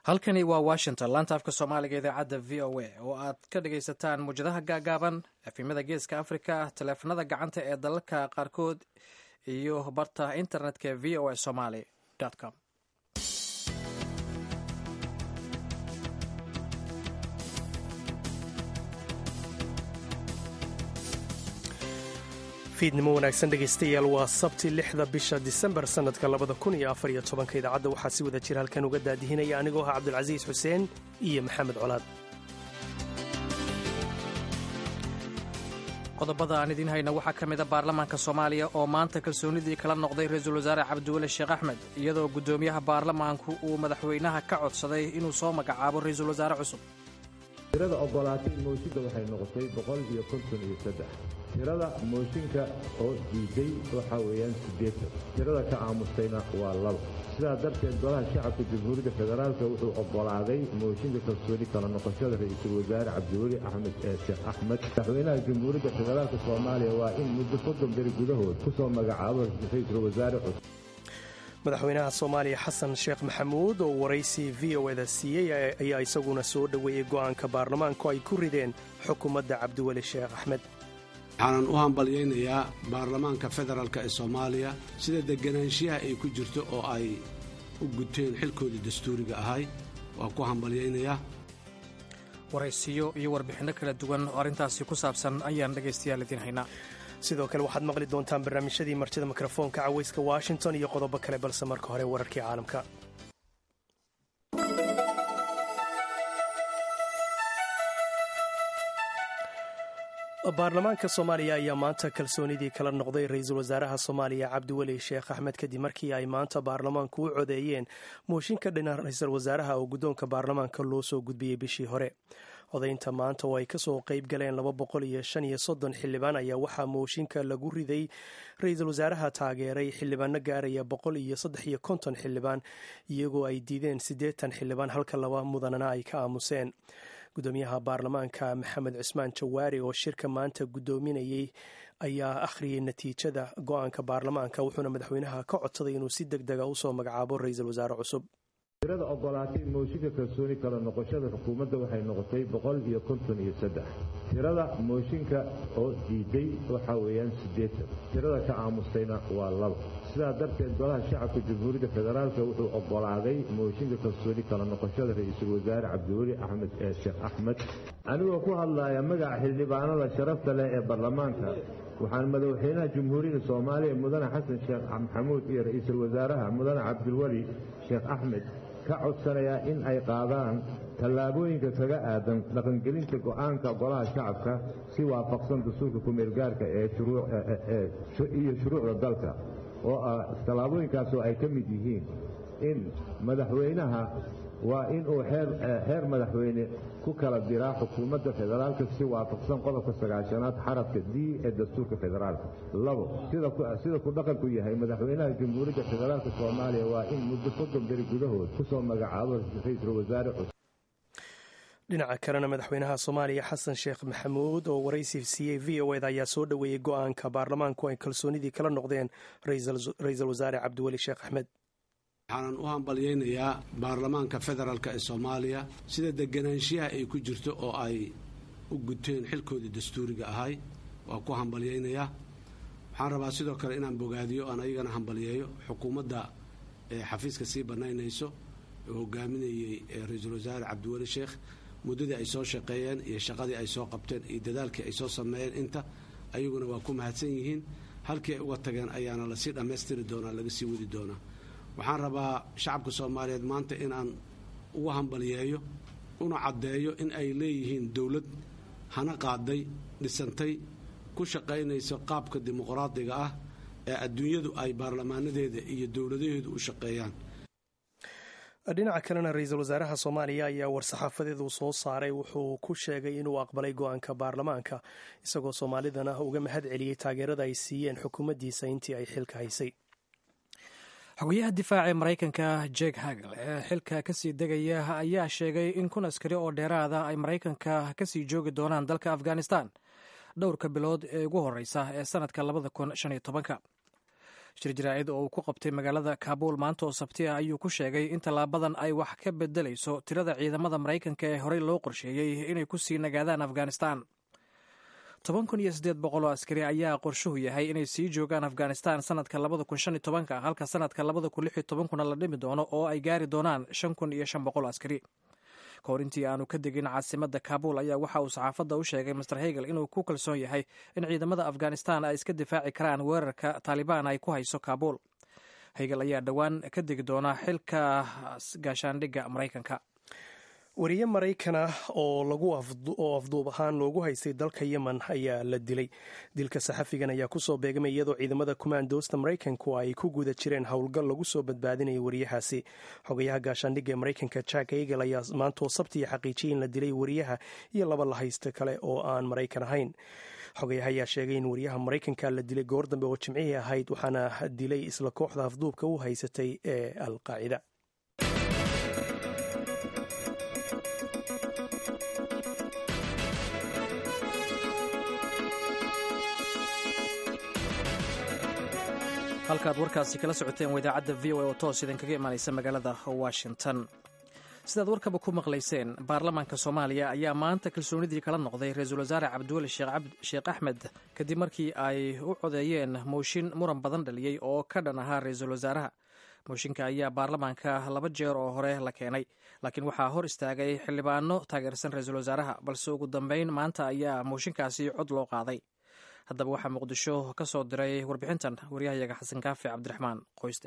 halkani waa washington laanta afka soomaaliga idaacadda v o a oo aad ka dhagaysataan muwjadaha gaagaaban efimada geeska africa taleefanada gacanta ee dalalka qaarkood iyo barta internetka v o a somaly com fiidnimo wanaagsan dhegaystayaal waa sabti lixda bisha disembar sannadka labada kun iyo afar iyo tobanka idaacadda waxaa si wada jira halkan uga daadihinaya anigoo ah cabdulcasiis xuseen iyo maxamed colaad qodobada aan idiin hayna waxaa ka mid a baarlamaanka soomaaliya oo maanta kalsoonidii kala noqday ra-iisul wasaare cabdiweli sheekh axmed iyadoo guddoomiyaha baarlamaanku uu madaxweynaha ka codsaday inuu soo magacaabo ra-iisul wasaare cusub tirada ogolaatay mooshinka waxay noqotay boqol iyo konton iyo saddex tirada mooshinka oo diiday waxaa weeyaan siddeetan tirada ka aamustayna waa laba sidaa darteed golaha shacabka jamhuuriyadda federaalka wuxuu oggolaaday mooshinka kalsooni kala noqoshada ra-iisul wasaare cabdiweli axmed ee sheekh axmed madaxweynaha jamhuuriyadda federaalka soomaaliya waa in muddo soddon beri gudahood ku soo magacaabo ra-iisul wasaare cusub madaxweynaha soomaaliya xasan sheekh maxamuud oo waraysi v o eda siiyey ayaa isaguna soo dhoweeyey go'aanka baarlamaanku ay ku rideen xukuumadda cabdiweli sheekh axmed waxaanan u hambalyaynayaa baarlamaanka federaalk ee soomaaliya sida deganaanshiyaha ay ku jirto oo ay u guteen xilkoodii dastuuriga ahay waa ku hambalyaynayaa waraysiyo iyo warbixinno kala duwan oo arrintaasi ku saabsan ayaan dhegaystayaal idiin haynaa sidoo kale waxaad maqli doontaan barnaamijyadii martida mikrofoonka cawayska washington iyo qodobo kale balse marka hore wararkii caalamka baarlamaanka soomaaliya ayaa maanta kalsoonidii kala noqday ra-iisul wasaaraha soomaaliya cabdiweli sheekh axmed kadib markii ay maanta baarlamaanku u codeeyeen mooshinka dhinac ra-iisul wasaaraha oo guddoonka baarlamaanka loo soo gudbiyey bishii hore odaynta maanta oo ay kasoo qayb galeen laba boqol iyo shan iyo soddon xildhibaan ayaa waxaa mooshinka lagu riday ra-iisul wasaaraha taageeray xildhibaano gaaraya boqol iyo saddex iyo konton xildhibaan iyagoo ay diideen siddeetan xildhibaan halka laba mudanana ay ka aamuseen gudoomiyaha baarlamaanka maxamed cismaan jawaari oo shirka maanta guddoominayay ayaa akhriyay natiijada go-aanka baarlamaanka wuxuuna madaxweynaha ka codsaday inuu si deg dega usoo magacaabo ra-iisul wasaare cusub tirada ogolaatay mooshinka kalsooni kala noqoshada xukuumadda waxay noqotay boqol iyo konton iyo saddex tirada mooshinka oo diiday waxaa weeyaan siddeetan tirada ka aamustayna waa laba sidaa darteed golaha shacabka jamhuuriyadda federaalka wuxuu oggolaaday mooshinka kalsooni kala noqoshada ra-iisul wasaare cabdiweli axmed ee sheekh axmed anigoo ku hadlaya magaca xildhibaanada sharafta leh ee baarlamaanka waxaan madaxweynaha jamhuuriyadda soomaaliya mudane xasan sheekh maxamuud iyo ra-iisul wasaaraha mudane cabdiweli sheekh axmed ka codsanayaa in ay qaadaan tallaabooyinka kaga aadan dhaqangelinta go'aanka golaha shacabka si waafaqsan dastuurka kumeelgaarka iyo shuruucda dalka oo ah tallaabooyinkaasoo ay ka mid yihiin in madaxweynaha waa inuu xeer madaxweyne ku kala diraa xukuumadda federaalka si waafaqsan qodobka sagaashanaad xarafka d ee dastuurka federaalka labo sida ku dhaqanku yahay madaxweynaha jamhuuriyadda federaalka soomaaliya waa in muddo soddon beri gudahood ku soo magacaabo ra-iisul wasaare cusub dhinaca kalena madaxweynaha soomaaliya xasan sheekh maxamuud oo waraysi siiyey v o eda ayaa soo dhoweeyey go-aanka baarlamaanku ay kalsoonidii kala noqdeen ra-iisul wasaare cabdiweli sheekh axmed waxaanan u hambalyaynayaa baarlamaanka federaalk ee soomaaliya sida deganaanshiyaha ay ku jirto oo ay u guteen xilkoodii dastuuriga ahay waa ku hambalyaynayaa waxaan rabaa sidoo kale inaan bogaadiyo aan ayagana hambalyeeyo xukuumadda ee xafiiska sii bannaynayso oo hogaaminayey ra-iisul wasaare cabdiweli sheekh muddadii ay soo shaqeeyeen iyo shaqadii ay soo qabteen iyo dadaalkii ay soo sameeyeen inta ayaguna waa ku mahadsan yihiin halkii ay uga tageen ayaana lasii dhammaystiri doonaa laga sii wadi doonaa waxaan rabaa shacabka soomaaliyeed maanta inaan ugu hambalyeeyo una caddeeyo in ay leeyihiin dowlad hana qaaday dhisantay ku shaqaynayso qaabka dimuqraadiga ah ee adduunyadu ay baarlamaanadeeda iyo dowladaheedu u shaqeeyaan dhinaca kalena ra-iisul wasaaraha soomaaliya ayaa war-saxaafadeed uu soo saaray wuxuu ku sheegay inuu aqbalay go-aanka baarlamaanka isagoo soomaalidana uga mahad celiyey taageerada ay siiyeen xukuumaddiisa intii ay xilka haysay xogayaha difaaca ee maraykanka jek hagel ee xilka kasii degaya ayaa sheegay in kun askari oo dheeraada ay maraykanka kasii joogi doonaan dalka afghanistan dhowrka bilood ee ugu horeysa ee sanadka labada kun shan iyo tobanka shir jaraa'id oo uu ku qabtay magaalada kaabuul maanta oo sabti ah ayuu ku sheegay in tallaabadan ay wax ka bedelayso tirada ciidamada maraykanka ee horey loo qorsheeyey inay ku sii nagaadaan afghanistan toban kun iyo siddeed boqol oo askari ayaa qorshuhu yahay inay sii joogaan afghanistan sanadka labada kun shan iyo tobanka halka sanadka labada kun lix iyo tobankuna la dhimi doono oo ay gaari doonaan shan kun iyo shan boqol askari ka hor intii aanu ka degin caasimadda kaabul ayaa waxa uu saxaafadda u sheegay master hegel inuu ku kalsoon yahay in ciidamada afghanistan ay iska difaaci karaan weerarka taalibaan ay ku hayso kaabul hegel ayaa dhowaan ka degi doona xilka gaashaandhigga maraykanka wariye maraykan ah oo lagu oo afduub ahaan loogu haystay dalka yemen ayaa la dilay dilka saxafigan ayaa kusoo beegmay iyadoo ciidamada kumaandoosta maraykanku ay ku guda jireen howlgal lagu soo badbaadinaya wariyahaasi xogayaha gaashaandhigga ee maraykanka jack egel ayaa maantoo sabtiya xaqiijiyay in la dilay wariyaha iyo laba la haysta kale oo aan maraykan ahayn xogayaha ayaa sheegay in wariyaha maraykanka la dilay goor dambe oo jimcihii ahayd waxaana dilay isla kooxda afduubka u haysatay ee alqaacida halkaad warkaasi kala socoteen waa idaacadda v o a oo toos idinkaga imaanaysa magaalada washington sidaad warkaba ku maqlayseen baarlamaanka soomaaliya ayaa maanta kalsoonidii kala noqday ra-iisul wasaare cabdiweli sheekh axmed kadib markii ay u codeeyeen mooshin muran badan dhaliyey oo ka dhan ahaa ra-iisul wasaaraha mooshinka ayaa baarlamaanka laba jeer oo hore la keenay laakiin waxaa hor istaagay xildhibaano taageersan ra-iisul wasaaraha balse ugu dambeyn maanta ayaa mooshinkaasi cod loo qaaday haddaba waxaa muqdisho ka soo diray warbixintan waryahayaga xasan kaafi cabdiraxmaan qoyste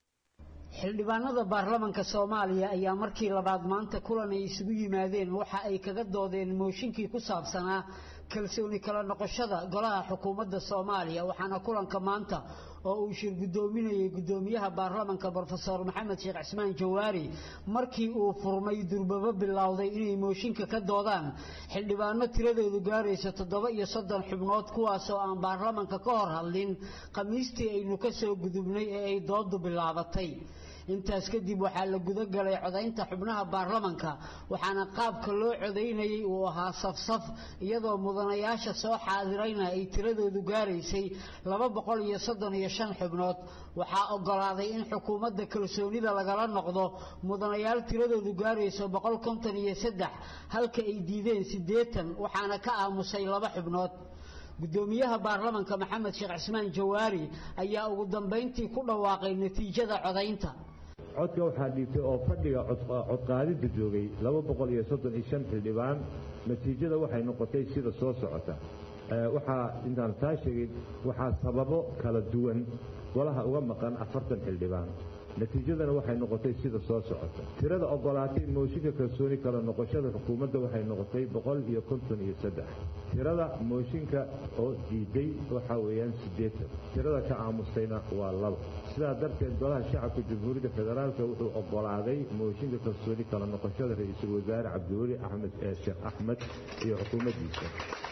xildhibaanada baarlamanka soomaaliya ayaa markii labaad maanta kulan ay isugu yimaadeen waxa ay kaga doodeen mooshinkii ku saabsanaa kalsooni kala noqoshada golaha xukuumadda soomaaliya waxaana kulanka maanta oo uu shir guddoominayay guddoomiyaha baarlamanka brofesor maxamed sheekh cismaan jawaari markii uu furmay durbabo bilowday inay mooshinka ka doodaan xildhibaano tiradoodu gaaraysa toddoba iyo soddon xubnood kuwaasoo aan baarlamanka ka hor hadlin khamiistii aynu ka soo gudubnay ee ay doodu bilaabatay intaas kadib waxaa la guda galay codaynta xubnaha baarlamanka waxaana qaabka loo codaynayay uu ahaa safsaf iyadoo mudanayaasha soo xaadirayna ay tiradoodu gaaraysay laba boqol iyo soddon iyo shan xubnood waxaa ogolaaday in xukuumadda kalsoonida lagala noqdo mudanayaal tiradoodu gaarayso boqol konton iyo saddex halka ay diideen siddeetan waxaana ka aamusay laba xubnood guddoomiyaha baarlamanka maxamed sheekh cismaan jawaari ayaa ugu dambayntii ku dhawaaqay natiijada codaynta codka waxaa dhiibtay oo fadhiga codqaadidda joogay laba boqol iyo soddon iyo shan xildhibaan natiijada waxay noqotay sida soo socota waxaa intaan taa sheegin waxaa sababo kala duwan golaha uga maqan afartan xildhibaan natiijadana waxay noqotay sida soo socota tirada ogolaatay mooshinka kalsooni kala noqoshada xukuumadda waxay noqotay boqol iyo konton iyo saddex tirada mooshinka oo diiday waxaa weeyaan siddeetan tirada ka aamustayna waa laba sidaa darteed golaha shacabka jamhuuriyadda federaalka wuxuu ogolaaday mooshinka kalsooni kala noqoshada ra-iisul wasaare cabdiweli axmed sheekh axmed iyo xukuumaddiisa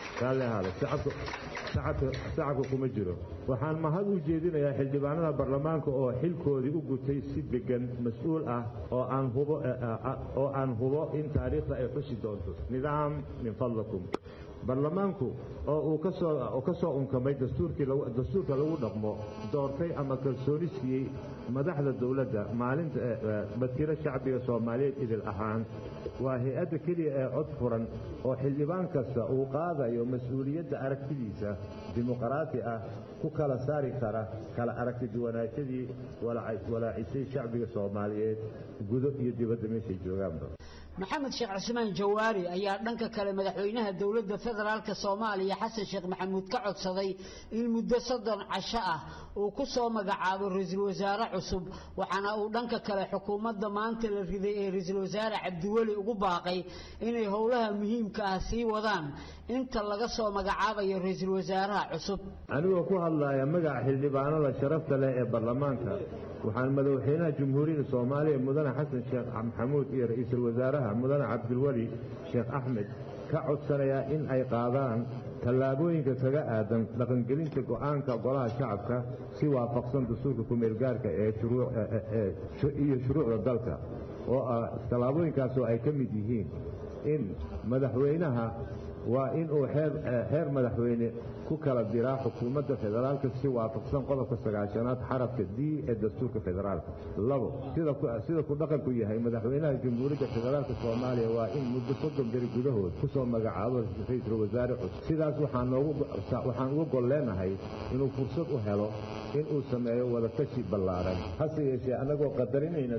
shacabka kuma jiro waxaan mahad u jeedinayaa xildhibaanada baarlamaanka oo xilkoodii u gutay si degan mas-uul ah oo aan hubo in taariikhda ay xusi doonto nidaam min fadlakum baarlamaanku oo uu ka soo unkamay dastuurka lagu dhaqmo doortay ama kalsooni siiyey madaxda dowladda maalinta wakiilo shacbiga soomaaliyeed idil ahaan waa hay-adda keliya ee cod furan oo xildhibaan kasta uu qaadayo mas-uuliyadda aragtidiisa dimuqraati ah ku kala saari kara kala aragti duwanaashadii walaacisay shacbiga soomaaliyeed gudo iyo dibadda meeshay joogaanba maxamed sheekh cismaan jawaari ayaa dhanka kale madaxweynaha dowladda federaalk soomaaliya xasan sheekh maxamuud ka codsaday in muddo soddon casho ah uu ku soo magacaabo ra-iisul wasaare cusub waxaana uu dhanka kale xukuumadda maanta la riday ee ra-iisul wasaare cabdiweli ugu baaqay inay howlaha muhiimka ah sii wadaan inta laga soo magacaabayo ra-iisul wasaaraha cusub anigoo ku hadlaya magaca xildhibaanada sharafta leh ee baarlamaanka waxaan madaxweynaha jamhuuriyadda soomaaliya mudane xasan sheekh maxamuud iyo ra-iisul wasaaraha mudane cabdilweli sheekh axmed ka codsanayaa in ay qaadaan tallaabooyinka kaga aadan dhaqangelinta go'aanka golaha shacabka si waafaqsan dastuurka kumeelgaarka iyo shuruucda dalka oo tallaabooyinkaasoo ay ka mid yihiin in madaxweynaha waa inuu xeer madaxweyne ku kala diraa xukuumadda federaalka si waafaqsan qodobka sagaashanaad xarafka d ee dastuurka federaalka labo sida ku dhaqanku yahay madaxweynaha jamhuuriyadda federaalka soomaaliya waa in muddo soddon beri gudahood ku soo magacaabo ra-iisul wasaare cusub sidaas waxaan uga gol leenahay inuu fursad u helo inuu sameeyo wadatashi ballaaran hase yeeshee annagoo qadarinayna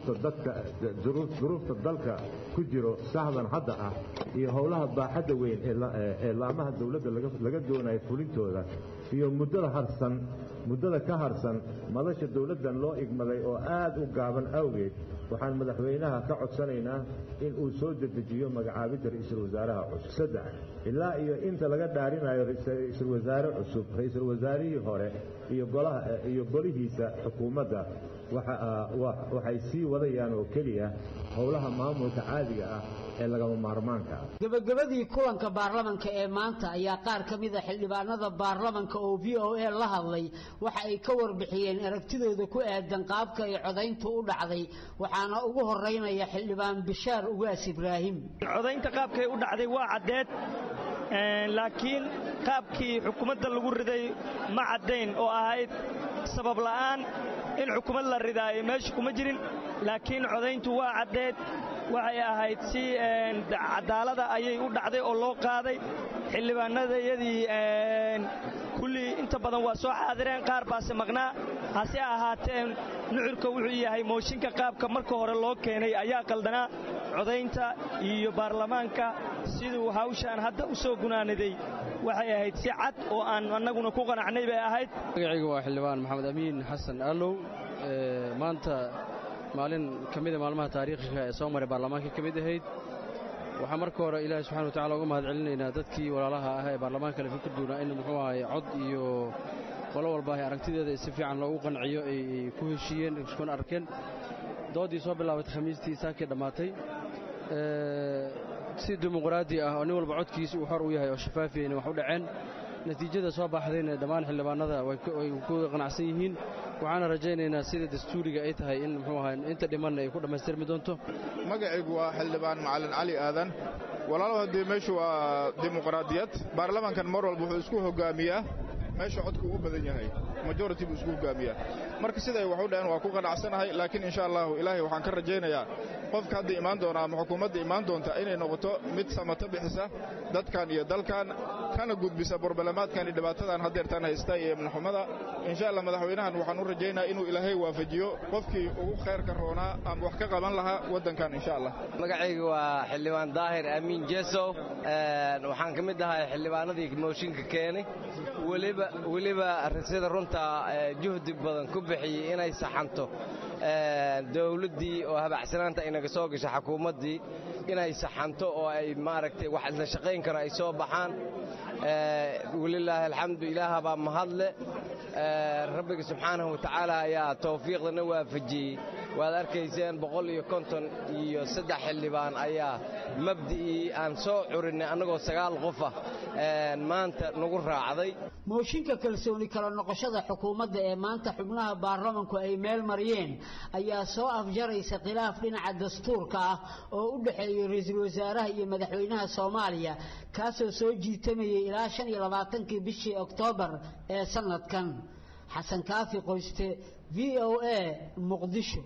duruufta dalka ku jiro sahdan hadda ah iyo howlaha baaxadda weyn ee laamaha dowladda laga doonayo fulintooda iyo muddada harsan muddada ka harsan madasha dowladdan loo igmaday oo aad u gaaban awgeed waxaan madaxweynaha ka codsanaynaa in uu soo dedejiyo magacaabidda ra-iisul wasaaraha cusub saddex ilaa iyo inta laga dhaarinayo ra-iisul wasaare cusub ra-iisul wasaarihii hore iyo golaha iyo golihiisa xukuumadda waxay sii wadayaan oo keliya howlaha maamulka caadiga ah ee lagama maarmaanka ah gebagabadii kulanka baarlamanka ee maanta ayaa qaar ka mid a xildhibaanada baarlamanka oo v o a la hadlay waxa ay ka warbixiyeen aragtidooda ku aadan qaabka ay codayntu u dhacday waxaana ugu horeynaya xildhibaan bishaar ugaas ibraahim codaynta qaabkay u dhacday waa caddeed laakiin qaabkii xukuumadda lagu riday ma caddayn oo ahayd sabab la'aan in xukuumad la ridaayo meesha kuma jirin laakiin codayntu waa caddeed waxay ahayd si cadaalada ayay u dhacday oo loo qaaday xildhibaanadayadii kullii inta badan waa soo xaadireen qaar baase maqnaa hase ahaatee nucurka wuxuu yahay mooshinka qaabka marka hore loo keenay ayaa qaldanaa codaynta iyo baarlamaanka siduu hawshaan hadda u soo gunaaniday waxay ahayd si cad oo aan annaguna ku qanacnay bay ahayd magacayga waa xildhibaan maxamed amiin xasan allow maanta maalin ka mida maalmaha taariikhiga ee soo maray baarlamaanka ka mid ahayd waxaa marka hore ilaahay subxana watacala uga mahad celinaynaa dadkii walaalaha ah ee baarlamaanka le fikir duunaa in muxuu ahay cod iyo qolo walba ay aragtideeda si fiican loogu qanciyo ay ku heshiiyeen iskuna arkeen doodii soo bilaabatay khamiistii saakii dhammaatay si dimuqraadi ah oo nin walba codkiisa uu xor u yahay oo shafaafiyayna wax u dhaceen natiijada soo baxdayna dhammaan xildhibaanada way ku qanacsan yihiin waxaana rajaynaynaa sida dastuuriga ay tahay in muxuu ahay inta dhimanna ay ku dhammaystirmi doonto magacaygu waa xildhibaan macalin cali aadan walaalo haddii meeshu waa dimuqraadiyad baarlamaankan mar walba wuxuu isku hogaamiyaa meesha codku ugu badan yahay majority buu isku hogaamiyaa marka siday wax u dhaheen waa ku qanacsanahay laakiin insha allahu ilaahay waxaan ka rajaynayaa qofka hadda imaan doona ama xukuumadda imaan doonta inay noqoto mid samato bixisa dadkan iyo dalkan kana gudbisa borbalamaadkan iyo dhibaatadan haddeertan haysta iyo imnaxumada insha allah madaxweynahan waxaan u rajaynayaa inuu ilaahay waafajiyo qofkii ugu khayrka roonaa ama wax ka qaban lahaa waddankan insha allah magacayga waa xildhibaan daahir amiin jesow waxaan ka mid ahay xildhibaanadii mooshinka keenay weliba weliba sida runta juhdi badan ku bixiyey inay saxanto dowladdii oo habacsanaanta inaga soo gashay xukuumaddii inay saxanto oo ay maaragtay wax isla shaqayn karo ay soo baxaan walilaahi alxamdu ilaaha baa mahadle rabbiga subxaanahu watacaala ayaa tawfiiqdana waafajiyey waad arkayseen boqol iyo konton iyo saddex xildhibaan ayaa mabda'ii aan soo curinnay annagoo sagaal qof ah maanta nagu raacday mooshinka kalsooni kala noqoshada xukuumadda ee maanta xubnaha baarlamanku ay meel mariyeen ayaa soo afjaraysa khilaaf dhinaca dastuurka ah oo u dhexeeya ra-iisul wasaaraha iyo madaxweynaha soomaaliya kaasoo soo jiitamayay ilaa shan iyo labaatankii bishii oktoobar ee sannadkan xasan kaafi qoyste v o a muqdisho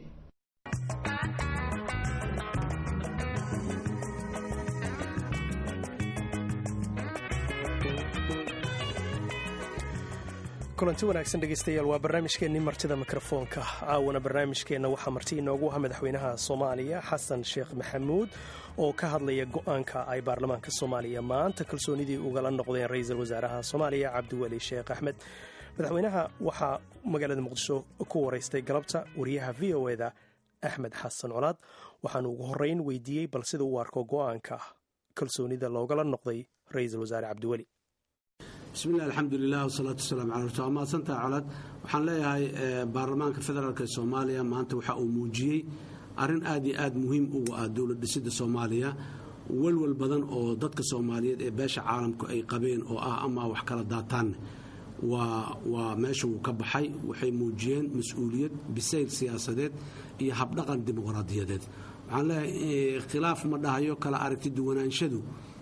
kulanti wanaagsan dhegeystayaal waa barnaamijkeennii martida mikrofoonka caawana barnaamijkeenna waxaa marti inoogu ah madaxweynaha soomaaliya xasan sheekh maxamuud oo ka hadlaya go-aanka ay baarlamaanka soomaaliya maanta kalsoonidii ugala noqdeen ra-iisul wasaaraha soomaaliya cabdiweli sheekh axmed madaxweynaha waxaa magaalada muqdisho ku waraystay galabta wariyaha v o eda axmed xasan colaad waxaanu ugu horeyn weydiiyey bal sida uu arko go-aanka kalsoonida loogala noqday ra-iisul wasaare cabdiweli bismillahi alxamdulilah wasalaatu wasalaam cala rasul waa mahadsantaha colaad waxaan leeyahay baarlamaanka federaalk ee soomaaliya maanta waxa uu muujiyey arrin aad iyo aad muhiim ugu ah dowlad dhisidda soomaaliya walwal badan oo dadka soomaaliyeed ee beesha caalamku ay qabeen oo ah ama wax kala daataanne waa meesha wuu ka baxay waxay muujiyeen mas-uuliyad bisayl siyaasadeed iyo habdhaqan dimuqraadiyadeed waxaan leeyahay khilaaf ma dhahayo kala aragti duwanaanshadu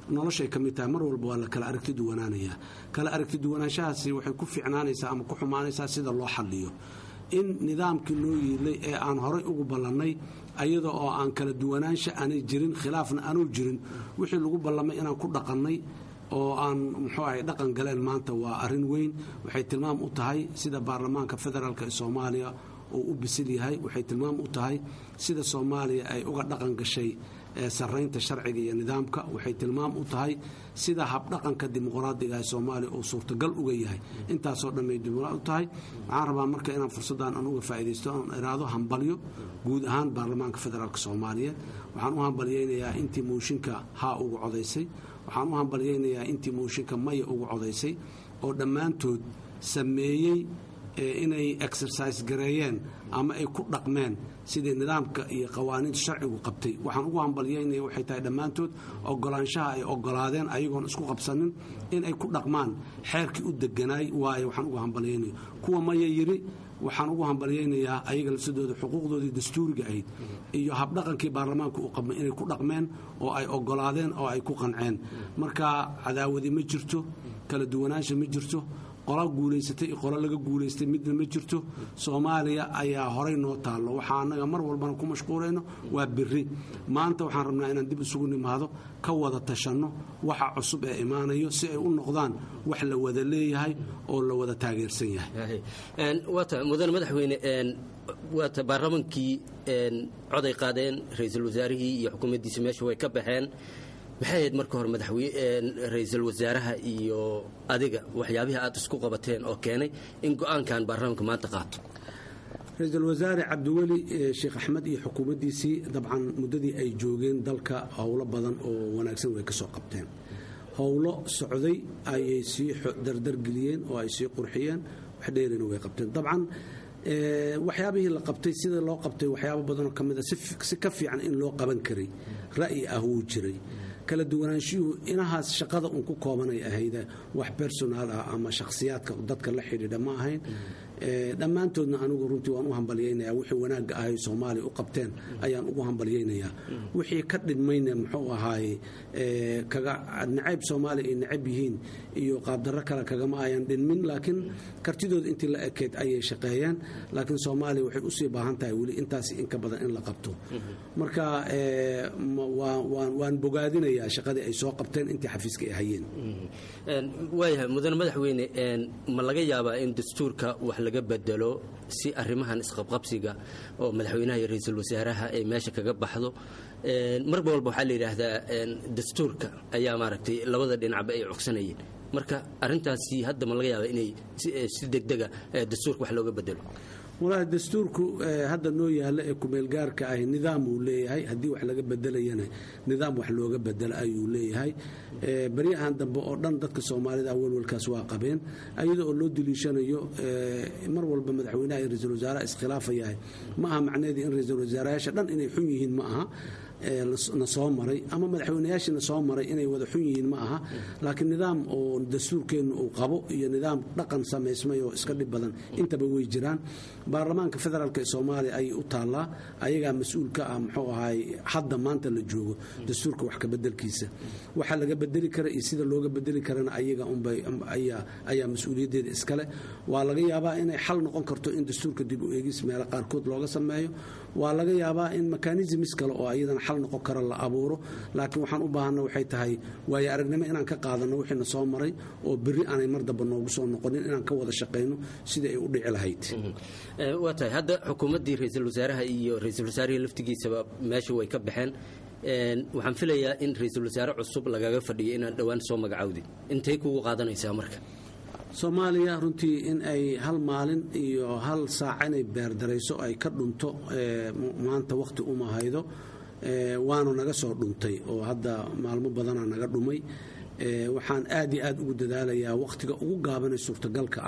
noloshay ka mid tahay mar walba waa la kala aragti duwanaanayaa kala aragti duwanaanshahaasi waxay ku fiicnaanaysaa ama ku xumaanaysaa sida loo xalliyo in nidaamkii loo yiilay ee aan horay ugu ballannay ayada oo aan kala duwanaansha aanay jirin khilaafna aanuu jirin wixii lagu ballamay inaan ku dhaqannay oo aan muxuu ahay dhaqan galeen maanta waa arrin weyn waxay tilmaam u tahay sida baarlamaanka federaalk ee soomaaliya uu u bisil yahay waxay tilmaam u tahay sida soomaaliya ay uga dhaqan gashay saraynta sharciga iyo nidaamka waxay tilmaam u tahay sida habdhaqanka dimuqraadiga ee soomaaliya uu suurtagal uga yahay intaasoo dhanbay dimuqraad u tahay waxaan rabaa marka inaan fursaddan aan uga faa'iidaysto oon iraado hambalyo guud ahaan baarlamaanka federaalk soomaaliyeed waxaan u hambalyaynayaa intii mooshinka haa ugu codaysay waxaan u hambalyaynayaa intii mooshinka maya ugu codaysay oo dhammaantood sameeyey inay exercise gareeyeen ama ay ku dhaqmeen sidii nidaamka iyo qawaaniinta sharcigu qabtay waxaan ugu hambalyaynaya waxay tahay dhammaantood ogolaanshaha ay ogolaadeen ayagoon isku qabsanin in ay ku dhaqmaan xeerkii u deganaay waayo waxaan ugu hambalyaynaya kuwa maya yiri waxaan ugu hambalyaynayaa ayaga lafsadooda xuquuqdoodii dastuuriga ahayd iyo habdhaqankii baarlamaanka uu qabmay inay ku dhaqmeen oo ay ogolaadeen oo ay ku qanceen marka cadaawadi ma jirto kala duwanaansha ma jirto qola guulaysatay iyo qolo laga guulaystay midna ma jirto soomaaliya ayaa horay noo taallo waxaa annaga mar walbana ku mashquulayno waa biri maanta waxaan rabnaa inaan dib isugu nimaado ka wada tashanno waxa cusub ee imaanayo si ay u noqdaan wax la wada leeyahay oo la wada taageersan yahay waata mudane madaxweyne waata baarlamaankii coday qaadeen ra-iisul wasaarihii iyo xukuumaddiisa meesha way ka baxeen maxay ahayd marka hore ra-iisul wasaaraha iyo adiga waxyaabihii aad isku qabateen oo keenay in go-aankan baarlamaanka maanta qaato ra-iisul wasaare cabdiweli sheekh axmed iyo xukuumaddiisii dabcan muddadii ay joogeen dalka howlo badan oo wanaagsan way ka soo qabteen howlo socday ayay sii dardargeliyeen oo ay sii qurxiyeen wax dheerina way qabteen dabcan waxyaabihii la qabtay sida loo qabtay waxyaabo badanoo ka mid a si ka fiican in loo qaban karay ra'yi ah wuu jiray kala duwanaanshuhu inahaas shaqada uun ku koobanay ahayda wax personaal ah ama shakhsiyaadka dadka la xidhiidha ma ahayn dhammaantoodna anigu runtii waan u hambalyaynayaa wixii wanaagga ahay soomaaliya u qabteen ayaan ugu hambalyaynayaa wixii ka dhidmayna muxuu ahaaye kaga nacayb soomaaliya ay nacab yihiin iyo qaabdarro kale kagama ayan dhinmin laakiin kartidooda intii la ekeyd ayay shaqeeyeen laakiin soomaaliya waxay usii baahan tahay weli intaas inka badan in la qabto marka waan bogaadinayaa shaqadii ay soo qabteen intii xafiiska ay hayeen waayahay mudane madaxweyne ma laga yaabaa in dastuurka wax laga bedelo si arrimahan isqabqabsiga oo madaxweynaha iyo ra-iisul wasaaraha ay meesha kaga baxdo marba walba waxaa la yidhaahdaa dastuurka ayaa maaragtay labada dhinacba ay cogsanayeen marka arrintaasi hadda ma laga yaabaa inay si degdega dastuurka wax looga bedelo walaahi dastuurku hadda noo yaalla ee kumeelgaarka ahi nidaam uu leeyahay haddii wax laga bedelayana nidaam wax looga bedelo ayuu leeyahay baryahan dambe oo dhan dadka soomaalida walwalkaas waa qabeen ayada oo loo daliishanayo mar walba madaxweynaha iyo ra-iisul wasaaraha iskhilaafayahay ma aha macnaheedii in ra-iisul wasaarayaasha dhan inay xun yihiin ma aha na soo maray ama madaxweynayaashina soo maray inay wada xun yihiin ma aha laakiin nidaam oo dastuurkeennu uu qabo iyo nidaam dhaqan samaysmay oo iska dhib badan intaba way jiraan baarlamaanka federaalk ee soomaaliya ayay u taallaa ayagaa mas-uul ka ah muxuu ahaay hadda maanta la joogo dastuurka wax ka bedelkiisa waxa laga bedeli kara iyo sida looga bedeli karana ayaga unbay ayaa mas-uuliyaddeeda iskale waa laga yaabaa inay xal noqon karto in dastuurka dib u eegis meelo qaarkood looga sameeyo waa laga yaabaa in mekanisms kale oo ayadana xal noqon kara la abuuro laakiin waxaan u baahanna waxay tahay waayo aragnimo inaan ka qaadanno wixiina soo maray oo berri aanay mar damba noogu soo noqonin inaan ka wada shaqayno sidai ay u dhici lahayd waa tahay hadda xukuumaddii ra-iisul wasaaraha iyo ra-iisul wasaarihii laftigiisaba meesha way ka baxeen waxaan filayaa in ra-iisul wasaare cusub lagaga fadhiyo inaan dhowaan soo magacawdin intay kugu qaadanaysaa marka soomaaliya runtii in ay hal maalin iyo hal saac inay beerdarayso ay ka dhunto maanta wakhti uma haydo waanu naga soo dhuntay oo hadda maalmo badanaa naga dhumay waxaan aad iyo aad ugu dadaalayaa wakhtiga ugu gaabanay suurtagalka ah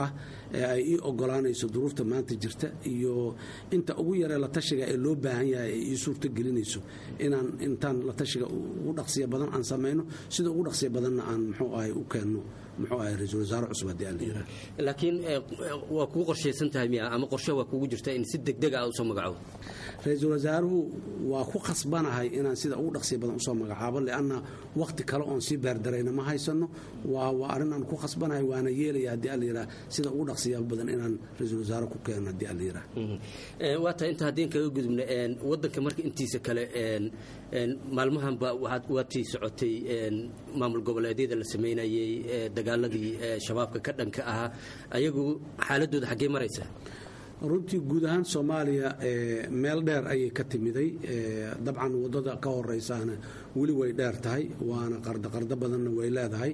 ee ay ii ogolaanayso duruufta maanta jirta iyo inta ugu yaree la tashiga ee loo baahan yahay ay ii suurto gelinayso inaan intaan la tashiga ugu dhaqsiya badan aan samayno sida ugu dhaqsiya badanna aan muxuu ahay u keenno muxuu ahay ra-iisul wasaare cusub haddii aan la yidhaha laakiin waa kugu qorshaysan tahay miya ama qorshe waa kugu jirta in si degdeg ah usoo magacaabo ra-iisul wasaaruhu waa ku khasbanahay inaan sida ugu dhaqsiya badan usoo magacaabo lianna wakhti kale oon sii beerdarayna ma haysano waa waa arrin aan ku khasbanahay waana yeelaya haddii aan la yidhaha sida ugu dhaqsiya badan inaan ra-iisul wasaare ku keeno haddii aan la yidhaha waa tahay inta haddii kaga gudubna waddanka marka intiisa kale maalmahanba waatii socotay maamul goboleedyada la samaynayey dagaaladii shabaabka ka dhanka ahaa ayagu xaaladooda xaggee maraysa runtii guud ahaan soomaaliya meel dheer ayay ka timiday dabcan waddada ka horeysaana weli way dheer tahay waana qardoqardo badanna way leedahay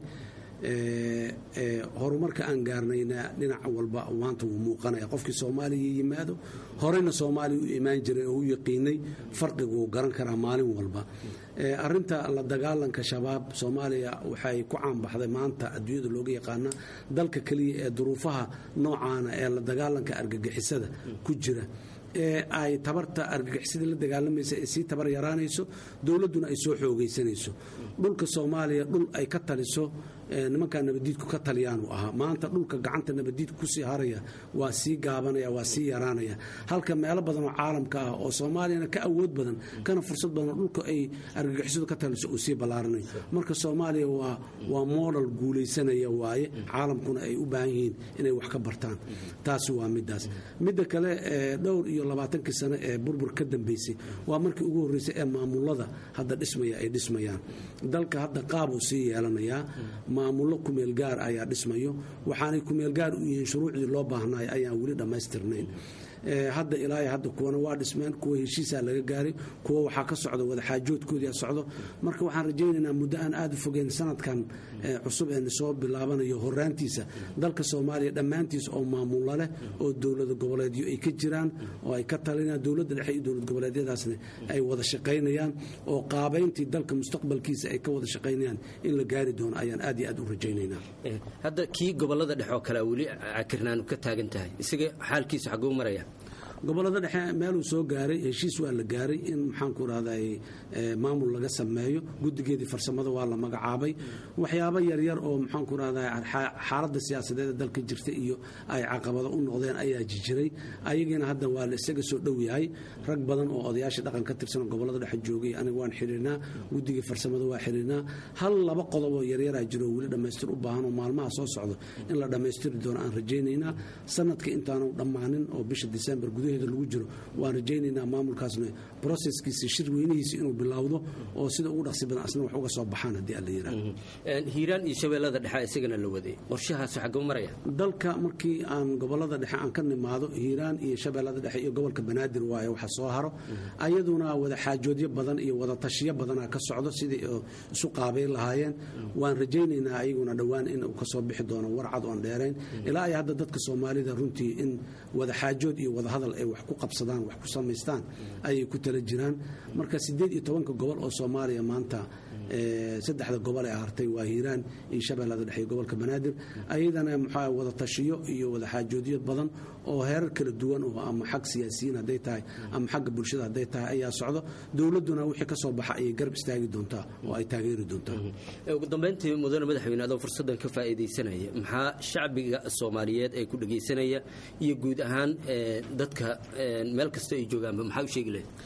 horumarka aan gaarnayna dhinac walba maanta wuu muuqanaya qofkii soomaaliya yimaado horeyna soomaaliya u imaan jiray oo u yaqiinay farqigu wuu garan karaa maalin walba arinta la dagaalanka shabaab soomaaliya waxay ku caanbaxday maanta adduunyada looga yaqaana dalka keliya ee duruufaha noocaana ee la dagaalanka argagixisada ku jira ee ay tabarta argagixisada la dagaalamaysa ee sii tabar yaraanayso dowladduna ay soo xoogaysanayso dhulka soomaaliya dhul ay ka taliso nimankaa nabadiidku ka taliyaanu ahaa maanta dhulka gacanta nabadiidku kusii haraya waa sii gaabanaya waa sii yaraanaya halka meelo badan oo caalamka ah oo soomaaliyana ka awood badan kana fursad badan dhulka ay argagixisadu ka taliso uu sii ballaaranayo marka soomaaliya waa waa moodal guulaysanaya waaye caalamkuna ay u baahan yihiin inay wax ka bartaan taasi waa midaas midda kale dhowr iyo labaatankii sano ee burbur ka dambeysay waa markii ugu horreysay ee maamulada hadda dhismaya ay dhismayaan dalka hadda qaabuu sii yeelanayaa maamullo kumeel gaar ayaa dhismayo waxaanay kumeel gaar u yihiin shuruucdii loo baahnaay ayaan weli dhammaystirnayn hadda ilaa hadda kuwana waa dhismeen kuwa heshiisaa laga gaaray kuwa waxaa ka socda wadaxaajoodkoodii socdo marka waxaan rajaynaynaa muddo aan aada u fogeyn sanadkan cusub ee soo bilaabanayo horaantiisa dalka soomaaliya dhammaantiisa oo maamulo leh oo dowlada goboleedyo ay ka jiraan oo ay ka talinayaan dowladda dhexe iyo dowlad goboleedyadaasna ay wada shaqaynayaan oo qaabayntii dalka mustaqbalkiisa ay ka wada shaqaynayaan in la gaari doono ayaan aad iyo aad u rajaynaynaa hadda kii gobolada dhexe oo kale weli cakirnaanu ka taagan tahay isaga xaalkiisu xaguu maraya gobolada dhexe meeluu soo gaaray heshiis waa la gaaray in maxaanku rahday maamul laga sameeyo guddigeedii farsamada waa la magacaabay waxyaabo yaryar oo maxaanku rahda xaaladda siyaasadeeda dalka jirta iyo ay caqabado u noqdeen ayaa jijiray ayagiina hadda waa la isaga soo dhow yahay rag badan oo odayaasha dhaqan ka tirsan gobolada dhexe joogay aniga waan xiriirnaa guddigii farsamada waa xiriirnaa hal laba qodoboo yaryaraa jiro weli dhammaystir u baahan oo maalmaha soo socdo in la dhammaystiri doono aan rajaynaynaa sanadka intaanu dhammaanin oo bisha disembar gudaheeda lagu jiro waan rajaynaynaa maamulkaasna broseskiisa shir weynihiisa inuu bilowdo oo sida ugu dhaqsi badan asna wax uga soo baxaan haddii alla yidhaahdo hiiraan iyo shabeellada dhexe isagana la waday qorshahaas xaguu maraya dalka markii aan gobolada dhexe aan ka nimaado hiiraan iyo shabeellada dhexe iyo gobolka banaadir waaye waxa soo haro ayaduna wada xaajoodyo badan iyo wada tashiyo badanaa ka socdo sidii isu qaabayn lahaayeen waan rajaynaynaa ayaguna dhowaan in uu kasoo bixi doono warcad oon dheerayn ilaa ay hadda dadka soomaalida runtii in wada xaajood iyo wada hadal ay wax ku qabsadaan wax ku samaystaan ayay ku tala jiraan marka siddeed iyo tobanka gobol oo soomaaliya maanta saddexda gobol ee hartay waa hiiraan iyo shabeellada dhexe iyo gobolka banaadir ayadana muxua wada tashiyo iyo wada xaajoodyo badan oo heerar kala duwan oo ama xag siyaasiyiin hadday tahay ama xagga bulshada hadday tahay ayaa socdo dowladduna wixii ka soo baxa ayay garab istaagi doontaa oo ay taageeri doontaa ugu dambayntii mudane madaxweyne adoo fursaddan ka faa'iidaysanaya maxaa shacbiga soomaaliyeed ee ku dhegaysanaya iyo guud ahaan dadka meel kasta ay joogaanba maxaa u sheegi lahayd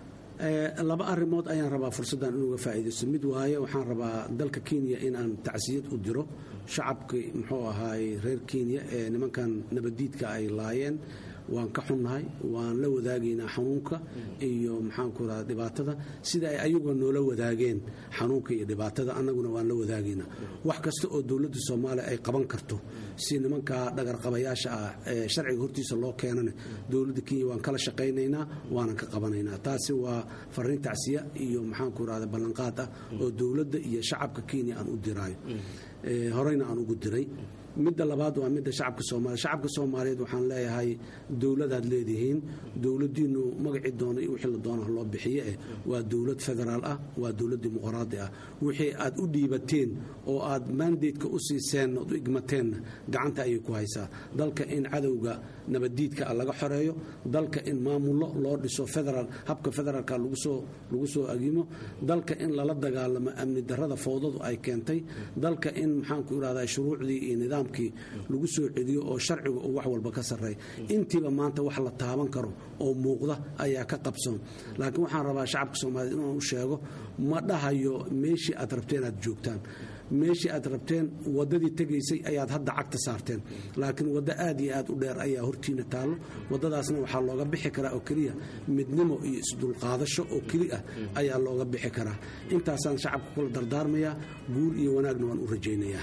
laba arrimood ayaan rabaa fursaddan inuga faa'iidaysto mid waaye waxaan rabaa dalka kenya inaan tacsiyad u diro shacabkii muxuu ahaay reer kenya ee nimankan nabaddiidka ay laayeen waan ka xunnahay waan la wadaagaynaa xanuunka iyo maxaanku raha dhibaatada sida ay ayagoo noola wadaageen xanuunka iyo dhibaatada annaguna waan la wadaagaynaa wax kasta oo dowladda soomaaliya ay qaban karto si nimankaa dhagarqabayaasha ah ee sharciga hortiisa loo keenana dowladda kenya waan kala shaqaynaynaa waanan ka qabanaynaa taasi waa fariin tacsiya iyo maxaanku rahda ballanqaad ah oo dowladda iyo shacabka kenya aan u diraayo horeyna aan ugu diray midda labaad waa midda shacabka soomaaliya shacabka soomaaliyeed waxaan leeyahay dowladaad leedihiin dowladiinu magacii doona iyo wixii la doona loo bixiye eh waa dowlad federaal ah waa dowlad dimuqraadi ah wixii aad u dhiibateen oo aad mandatka u siiseen ood u igmateenna gacanta ayay ku haysaa dalka in cadowga nabaddiidka ah laga xoreeyo dalka in maamullo loo dhiso federaal habka federaalka lagu soo agimo dalka in lala dagaalamo amni darada fowdadu ay keentay dalka in maxaanku irahdaa shuruucdii iyo nidaamkii lagu soo celiyo oo sharciga uu wax walba ka sarreeya intiiba maanta wax la taaban karo oo muuqda ayaa ka qabsoon laakiin waxaan rabaa shacabka soomaaliyed inaan u sheego ma dhahayo meeshii aad rabteen aad joogtaan meeshii aad rabteen wadadii tegaysay ayaad hadda cagta saarteen laakiin waddo aad iyo aad u dheer ayaa hortiina taallo waddadaasna waxaa looga bixi karaa oo keliya midnimo iyo isdulqaadasho oo keli ah ayaa looga bixi karaa intaasaan shacabka kula dardaarmayaa guul iyo wanaagna waan u rajaynayaa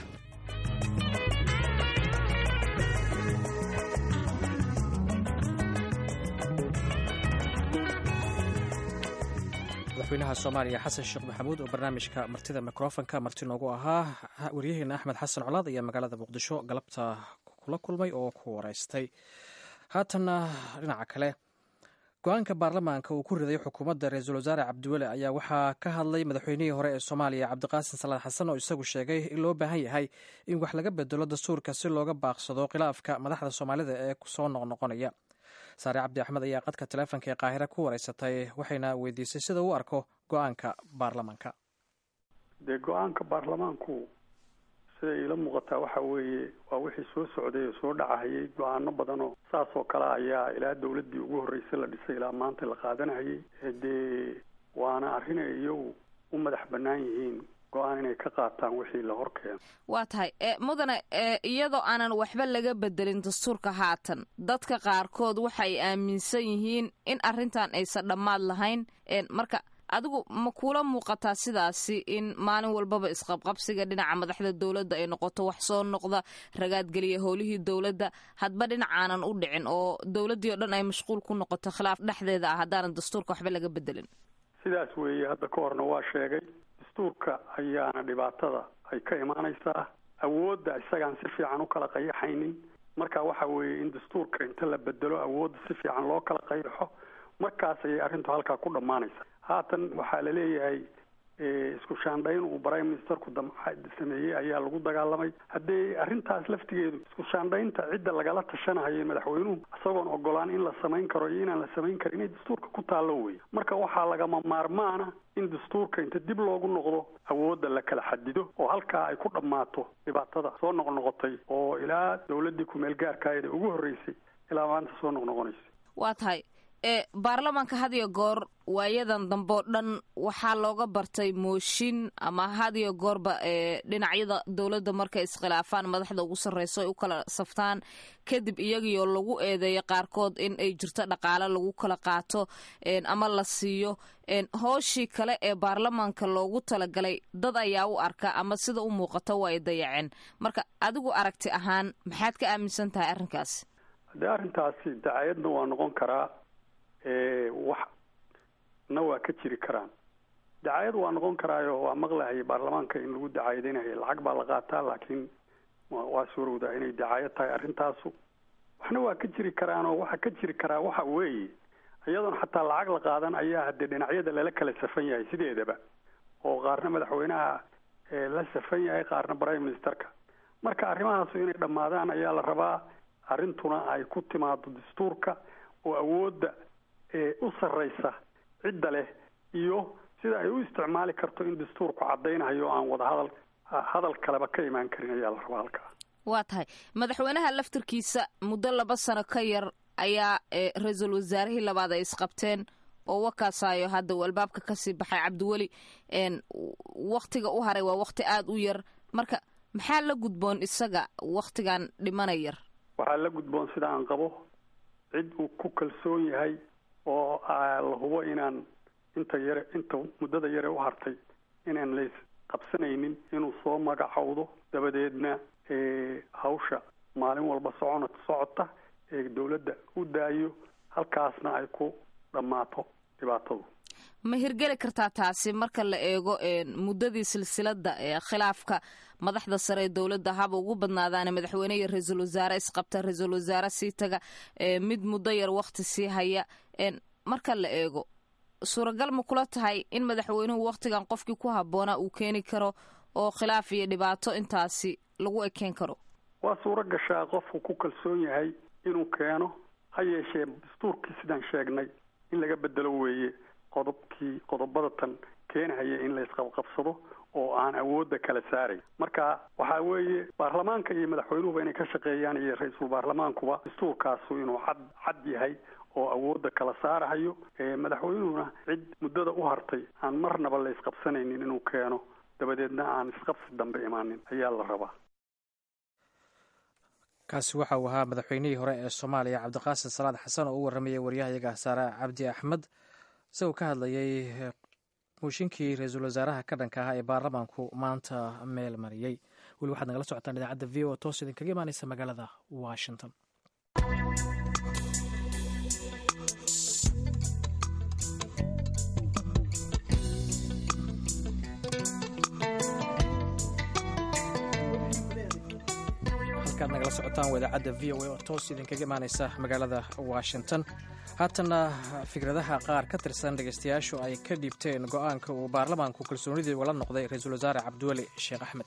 madaxweynaha soomaaliya xasan sheekh maxamuud oo barnaamijka martida mikrofonka marti noogu ahaa waryaheena axmed xasan colaad ayaa magaalada muqdisho galabta kula kulmay oo ku wareystay haatanna dhinaca kale go-aanka baarlamaanka uu ku riday xukuumadda ra-iisul wasaare cabdiweli ayaa waxaa ka hadlay madaxweynihii hore ee soomaaliya cabdiqaasin salaad xasan oo isagu sheegay in loo baahan yahay in wax laga bedelo dastuurka si looga baaqsado khilaafka madaxda soomaalida ee soo noqnoqonaya saare cabdi axmed ayaa qadka taleefonka ee qaahire ku wareysatay waxayna weydiisay sida uu arko go-aanka baarlamaanka dee go-aanka baarlamaanku siday iila muuqataa waxa weeye waa wixii soo socday oo soo dhacahayay go-aano badanoo saas oo kale ayaa ilaa dawladdii ugu horreysay la dhisay ilaa maanta la qaadanayay dee waana arrin ay iyagu u madax bannaan yihiin go-aan inay ka qaataan wixii la horkeeno waa tahay mudane iyadoo aanan waxba laga bedelin dastuurka haatan dadka qaarkood waxay aaminsan yihiin in arrintan aysan dhammaad lahayn marka adigu ma kuula muuqataa sidaasi in maalin walbaba isqabqabsiga dhinaca madaxda dowladda ay noqoto wax soo noqda ragaadgeliya howlihii dowladda hadba dhinacaanan u dhicin oo dowladdii o dhan ay mashquul ku noqoto khilaaf dhexdeeda ah haddaanan dastuurka waxba laga bedelin sidaas weeye hadda ka horna waa sheegay dastuurka ayaana dhibaatada ay ka imaanaysaa awoodda isagaan si fiican u kala qayaxaynin marka waxa weeye in dastuurka inta la bedelo awoodda si fiican loo kala qayaxo markaas ayay arrintu halkaa ku dhammaanaysa haatan waxaa la leeyahay isku shaandhayn uu prime ministerku sameeyey ayaa lagu dagaalamay haddee arrintaas laftigeedu isku shaandhaynta cidda lagala tashanahayo madaxweynuhu isagoon ogolaan in la samayn karo iyo inaan la samayn karin inay dastuurka ku taallo wey marka waxaa lagama maarmaana in dastuurka inta dib loogu noqdo awoodda la kala xadido oo halkaa ay ku dhammaato dhibaatada soo noqnoqotay oo ilaa dowladdii kumeel gaarkaayada ugu horreysay ilaa maanta soo noqnoqonaysa waa tahay baarlamaanka had iyo goor waayadan dambe oo dhan waxaa looga bartay mooshin ama had iyo goorba dhinacyada dowladda markay iskhilaafaan madaxda ugu sarreyso ay u kala saftaan kadib iyagiioo lagu eedeeyo qaarkood in ay jirto dhaqaale lagu kala qaato ama la siiyo hooshii kale ee baarlamaanka loogu talagalay dad ayaa u arka ama sida u muuqato waa ay dayaceen marka adigu aragti ahaan maxaad ka aaminsan tahay arrinkaasi haddee arrintaasi dacayadna waa noqon karaa wax na waa ka jiri karaan dacayad waa noqon karaayo waa maqlahaya baarlamaanka in lagu dacaayadeynayo lacag baa la qaataa laakiin waa suurowdaa inay dacaayad tahay arrintaasu waxna waa ka jiri karaanoo waxa ka jiri karaa waxa weeye iyadoon xataa lacag la qaadan ayaa haddee dhinacyada lala kala safan yahay sideedaba oo qaarna madaxweynaha la safan yahay qaarna prime ministerka marka arrimahaasu inay dhammaadaan ayaa la rabaa arrintuna ay ku timaado dastuurka oo awoodda u sarreysa cidda leh iyo sida ay u isticmaali karto in dastuurku caddaynayo aan wada hadal hadal kaleba ka imaan karin ayaa la rabaa halkaa waa tahay madaxweynaha laftarkiisa muddo laba sano ka yar ayaa ra-iisul wasaarihii labaad ay isqabteen oo wakaasayo hadda uu albaabka kasii baxay cabdiweli waktiga u haray waa wakti aada u yar marka maxaa la gudboon isaga waktigan dhimana yar waxaa la gudboon sida aan qabo cid uu ku kalsoon yahay oo la hubo inaan inta yare inta muddada yare u hartay inaan lays qabsanaynin inuu soo magacowdo dabadeedna hawsha maalin walba socon socota ee dowladda u daayo halkaasna ay ku dhammaato dhibaatadu ma hirgeli kartaa taasi marka la eego muddadii silsilada ee khilaafka madaxda sare ee dowladda haba ugu badnaadaana madaxweyne iyo ra-iisul wasaare isqabta ra-iisul wasaare sii taga mid muddo yar wakti sii haya marka la eego suuragal ma kula tahay in madaxweynuhu wakhtigan qofkii ku habboonaa uu keeni karo oo khilaaf iyo dhibaato intaasi lagu ekeen karo waa suuro gashaa qofku ku kalsoon yahay inuu keeno ha yeeshee dastuurkii sidaan sheegnay in laga bedelo weeye qodobkii qodobada tan keenahaya in la isqabqabsado oo aan awoodda kala saaray marka waxaa weeye baarlamaanka iyo madaxweynuhuba inay ka shaqeeyaan iyo ra-iisul baarlamaankuba dastuurkaasu inuu cad cad yahay oo awoodda kala saarahayo madaxweynuhuna cid muddada u hartay aan marnaba la isqabsanaynin inuu keeno dabadeedna aan isqabsi dambe imaanin ayaa la rabaa kaasi waxa uu ahaa madaxweynihii hore ee soomaaliya cabdiqaasim salaad xasan oo u warramayay waryahayaga saare cabdi axmed isagoo ka hadlayay mooshinkii ra-iisul wasaaraha ka dhanka ahaa ee baarlamaanku maanta meel mariyey weli waxaad nagala socotaan idaacadda v o toos idinkaga imaaneysa magaalada washington halkaad nagala socotaan waa idaacadda v o a oo toos idinkaga imaaneysa magaalada washington haatanna fikradaha qaar ka tirsan dhegeystayaashu ay ka dhiibteen go-aanka uu baarlamaanku kalsoonidii ugala noqday ra-iisul wasaare cabdiweli sheekh axmed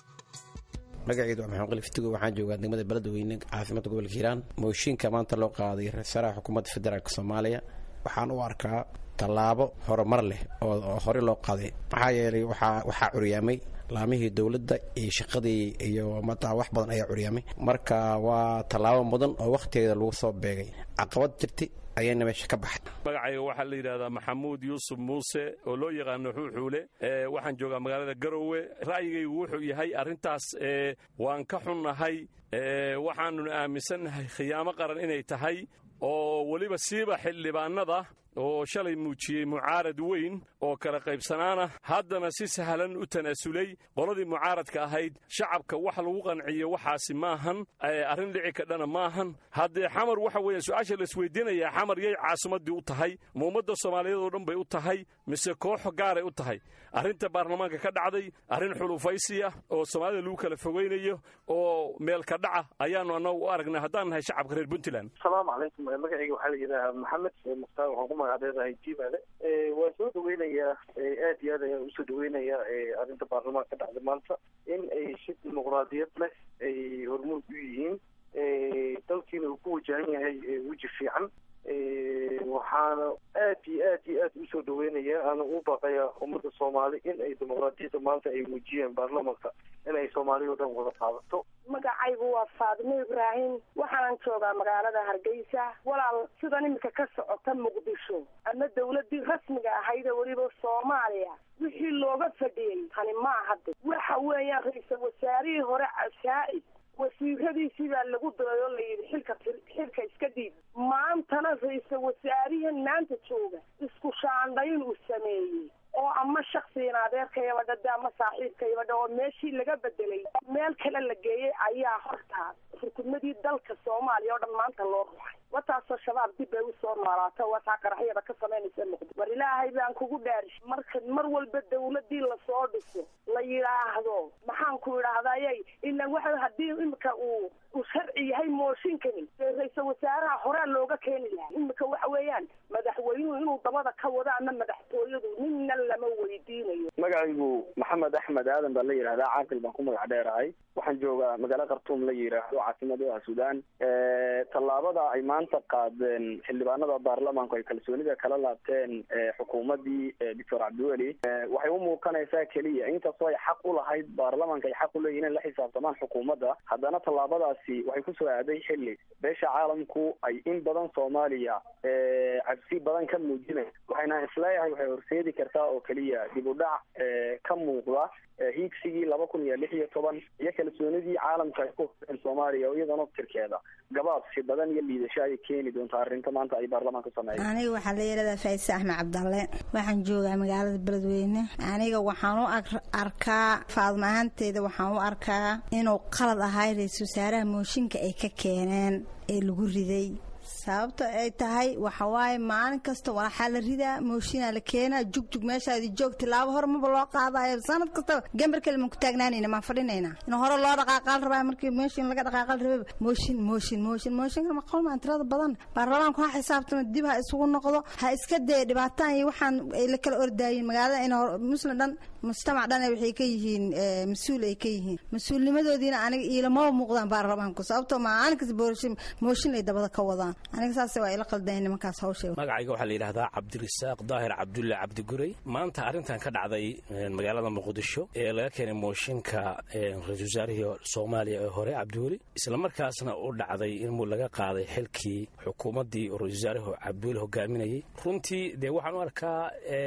magaceydu waa maxamed qalif tugo waxaan joogaa degmada beledweyne caafimaadka gobolka hiiraan mooshinka maanta loo qaaday ra-iisul xukuumadda federaalk soomaaliya waxaan u arkaa tallaabo horumar leh oo horey loo qaaday maxaa yeelay waxaa curyaamay laamihii dowladda iyo shaqadii iyo mataa wax badan ayaa curyaamay marka waa tallaabo mudan oo wakhtigeeda lagu soo beegay caqabad jirtay ayayna meesha ka baxay magacayga waxaa la yidhahdaa maxamuud yuusuf muuse oo loo yaqaano xuuxuule waxaan joogaa magaalada garowe ra'yigaygu wuxuu yahay arrintaas waan ka xunnahay waxaanuna aaminsannahay khiyaamo qaran inay tahay oo weliba siiba xildhibaanada oo shalay muujiyey mucaarad weyn oo kala qaybsanaana haddana si sahlan u tanaasulay qoladii mucaaradka ahayd shacabka wax lagu qanciyo waxaasi maahan arrin dhici kadhana maahan haddee xamar waxa weeye su-aasha laisweydiinayaa xamar yay caasimaddii u tahay ma ummadda soomaaliyeed oo dhan bay u tahay mise koox gaaray u tahay arrinta baarlamaanka ka dhacday arrin xulufaysiya oo soomaalida lagu kala fogaynayo oo meelka dhaca ayaannu annagu u aragnay haddaan nahay shacabka reer puntland asalaamu calaykum magacayga waxaa la yidhaahaa maxamed mukhtaar waxaan ku magacdeedahay jimaale waan soo dhaweynayaa aad iyo aad ayaan usoo dhaweynayaa arrinta baarlamaanka ka dhacday maanta in ay si dimuqraadiyad leh ay hormuud u yihiin dalkiina uu ku wajahan yahay weji fiican waxaana aad iyo aad iyo aad usoo dhaweynayaa aana u baqayaa ummadda soomaali in ay dimuqraadiyadda maanta ay muujiyeen baarlamanka in ay soomaaliya o dhan wada qaadato magacaygu waa faadimo ibraahim waxaanan joogaa magaalada hargeysa walaal sidan iminka ka socota muqdisho ama dawladdii rasmiga ahaydee weliba soomaaliya wixii looga fadhiyey tani maaha de waxa weeyaan ra-iisal wasaarihii hore cashaa-ib wasiiradiisii baa lagu daray oo layidhi xilka xilka iska dhiib maantana ra-iisal wasaarihan maanta jooga isku shaandhayn uu sameeyey oo ama shaksigan adeerkayaba dhada ama saaxiibkayaba dha oo meeshii laga bedelay meel kale la geeyey ayaa hortaa xukumadii dalka soomaaliya oo dhan maanta loo ruxay wataasoo shabaab dib bay usoo noolaato wataa qaraxyada ka samaynaysa muqdi war ilaahay baan kugu dhaarish marka mar walba dawladii lasoo dhiso la yidhaahdo maxaan ku idhaahdayay ilan waxa haddii imika uu uu sharci yahay mooshinkani dee ra-iisal wasaaraha horaa looga keeni lahaa imika waxa weeyaan madaxweynuhu inuu dabada ka wado ama madaxtooyadu ninna lama weydiinayo magacaygu maxamed axmed aadan baa la yidhahdaa caaqil baan ku magac dheerahay waxaan joogaa magaalo khartuum la yidhaahdo caasimada ah suudaan tallaabada ay maanta qaadeen xildhibaanada baarlamaanku ay kalsoonida kala laabteen xukuumadii doctor cabdiweli waxay u muuqanaysaa keliya inkastoo ay xaq u lahayd baarlamaanka ay xaq u leeyihin inay la xisaabtamaan xukuumadda haddana tallaabadaasi waxay kusoo aaday xilli beesha caalamku ay in badan soomaaliya cabsi badan ka muujinay waxayna isleeyahay waxay horseedi kartaa oo keliya dib u dhac ka muuqda hiigsigii laba kun iyo lix iyo toban iyo kalsoonidii caalamka ay ku hureen soomaaliya iyadana tirkeeda gabaabsi badan iyo liidasho ayay keeni doontaa arrinta maanta ay baarlamaanka sameeyeen aniga waxaa la yidhahdaa faaiise axmed cabdalle waxaan joogaa magaalada beledweyne aniga waxaan u arkaa faadma ahaanteeda waxaan u arkaa inuu qalad ahay ra-iisul wasaaraha mooshinka ay ka keeneen ee lagu riday sababta ay tahay waxawaaye maalin kasta waxaa la ridaa mooshinaa la keenaa jugjug meeshaadi joog tilaabo hore maba loo qaadayo sanad kastaba gambar kale maan ku taagnaanayna maan fadhinayna in hore loo dhaqaaqaal rabaa markii mooshin laga dhaqaaqaal rababa mooshin mooshin mooshin mooshinka maqal maan tirada badan baarlamaanku ha xisaabtama dib ha isugu noqdo ha iska dee dhibaataan iyo waxaan ay la kala ordaayiin magaalada in muslim dhan mujtamac dhan waxay ka yihiin mas-uul ay ka yihiin mas-uulnimadoodiina aniga iilamaba muuqdaan baarlamaanku sababtoo maalin kasta boorashin mooshin ay dabada ka wadaan aniga saas waa ila qaldayn nimankaas hawsha magacayga waxaa la yidhahdaa cabdirisaaq daahir cabdulle cabdigurey maanta arrintan ka dhacday magaalada muqdisho ee laga keenay mooshinka ra-isul wasaarihii soomaaliya ee hore cabdiweli islamarkaasna u dhacday in laga qaaday xilkii xukuumaddii ra-isul wasaarihi cabdiweli hogaaminayay runtii dee waxaan u arkaa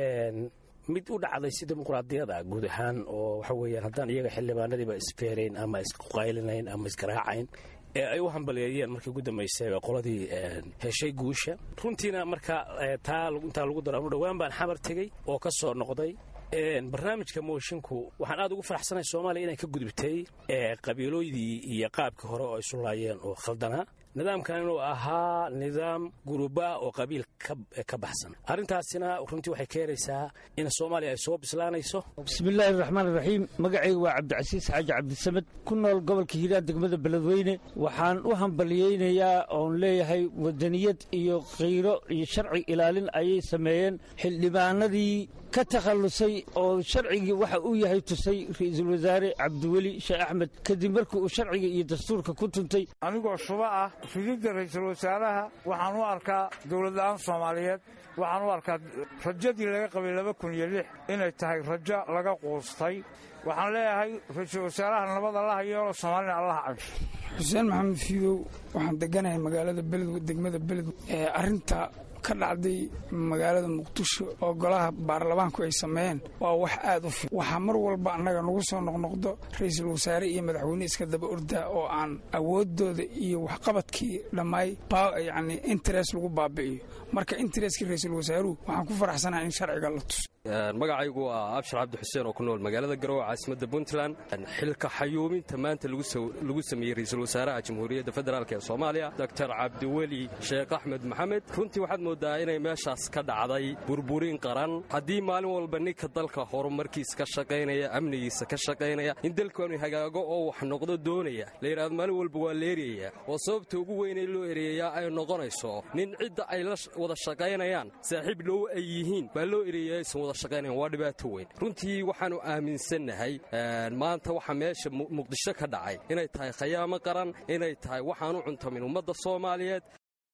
mid u dhacday si dimuqraadiyada guud ahaan oo waxa weeyaan haddaan iyaga xildhibaanadiiba isfeerayn ama isqaylinayn ama isgaraacayn ee ay u hambaliyeeyeen markii ugu dambaysay qoladii heshay guusha runtiina marka taa intaa lagu daro anu dhowaan baan xamar tegey oo ka soo noqday barnaamijka moshinku waxaan aad ugu faraxsanahay soomaaliya inay ka gudubtay qabiilooydii iyo qaabkii hore oo isu laayeen oo khaldanaa nidaamkan inuu ahaa nidaam guruba oo qabiil ka baxsan arrintaasina runtii waxay keenaysaa in soomaaliya ay soo bislaanayso bismillaahi raxmaan iraxiim magacayga waa cabdicasiis xaaji cabdisamed ku nool gobolka hiiraan degmada beledweyne waxaan u hambaliyeynayaa oon leeyahay wadaniyad iyo khayro iyo sharci ilaalin ayay sameeyeen xildhibaanadii ka takhallusay oo sharcigii waxa uu yahay tusay ra'iisul wasaare cabdiweli sheekh axmed kadib markii uu sharciga iyo dastuurka ku tuntay anigoo shuba ah rididda ra'iisul wasaaraha waxaan u arkaa dowladla'aan soomaaliyeed waxaan u arkaa rajadii laga qabay laba kun iyo lix inay tahay rajo laga quustay waxaan leeyahay ra-iisul wasaaraha nabad allaha yeelo soomaalina allaha cansho xuseen maxamed fiidow waxaan deganahay magaalada beled degmada beled ee arrinta ka dhacday magaalada muqdisho oo golaha baarlamaanku ay sameeyeen waa wax aad u fiican waxaa mar walba annaga nagu soo noqnoqdo ra-iisul wasaare iyo madaxweyne iska daba ordaa oo aan awooddooda iyo waxqabadkii dhammaay yacni interes lagu baabi'iyo marka intereskii ra-iisul wasaaruhu waxaan ku faraxsanahay in sharciga la tuso magacaygu waa abshir cabdi xuseen oo ku nool magaalada garowe caasimadda puntland xilka xayuuminta maanta lagu sameeyey ra-iisul wasaaraha jamhuuriyadda federaalk ee soomaaliya doctor cabdiweli sheekh axmed maxamed runtii waxaad moodaa inay meeshaas ka dhacday burburin qaran haddii maalin walba ninka dalka horumarkiisa ka shaqaynaya amnigiisa ka shaqaynaya in dalkanu hagaago oo wax noqdo doonaya la yidhahdo maalin walba waa la eryayaa oo sababta ugu weynee loo ereeyayaa ay noqonayso nin cidda ay la wada shaqaynayaan saaxiib dhow ay yihiin baa loo ereeyaa aysan wada shaqaynayan waa dhibaato weyn runtii waxaannu aaminsannahay maanta waxa meesha muqdisho ka dhacay inay tahay khayaamo qaran inay tahay waxaanu cuntamin ummadda soomaaliyeed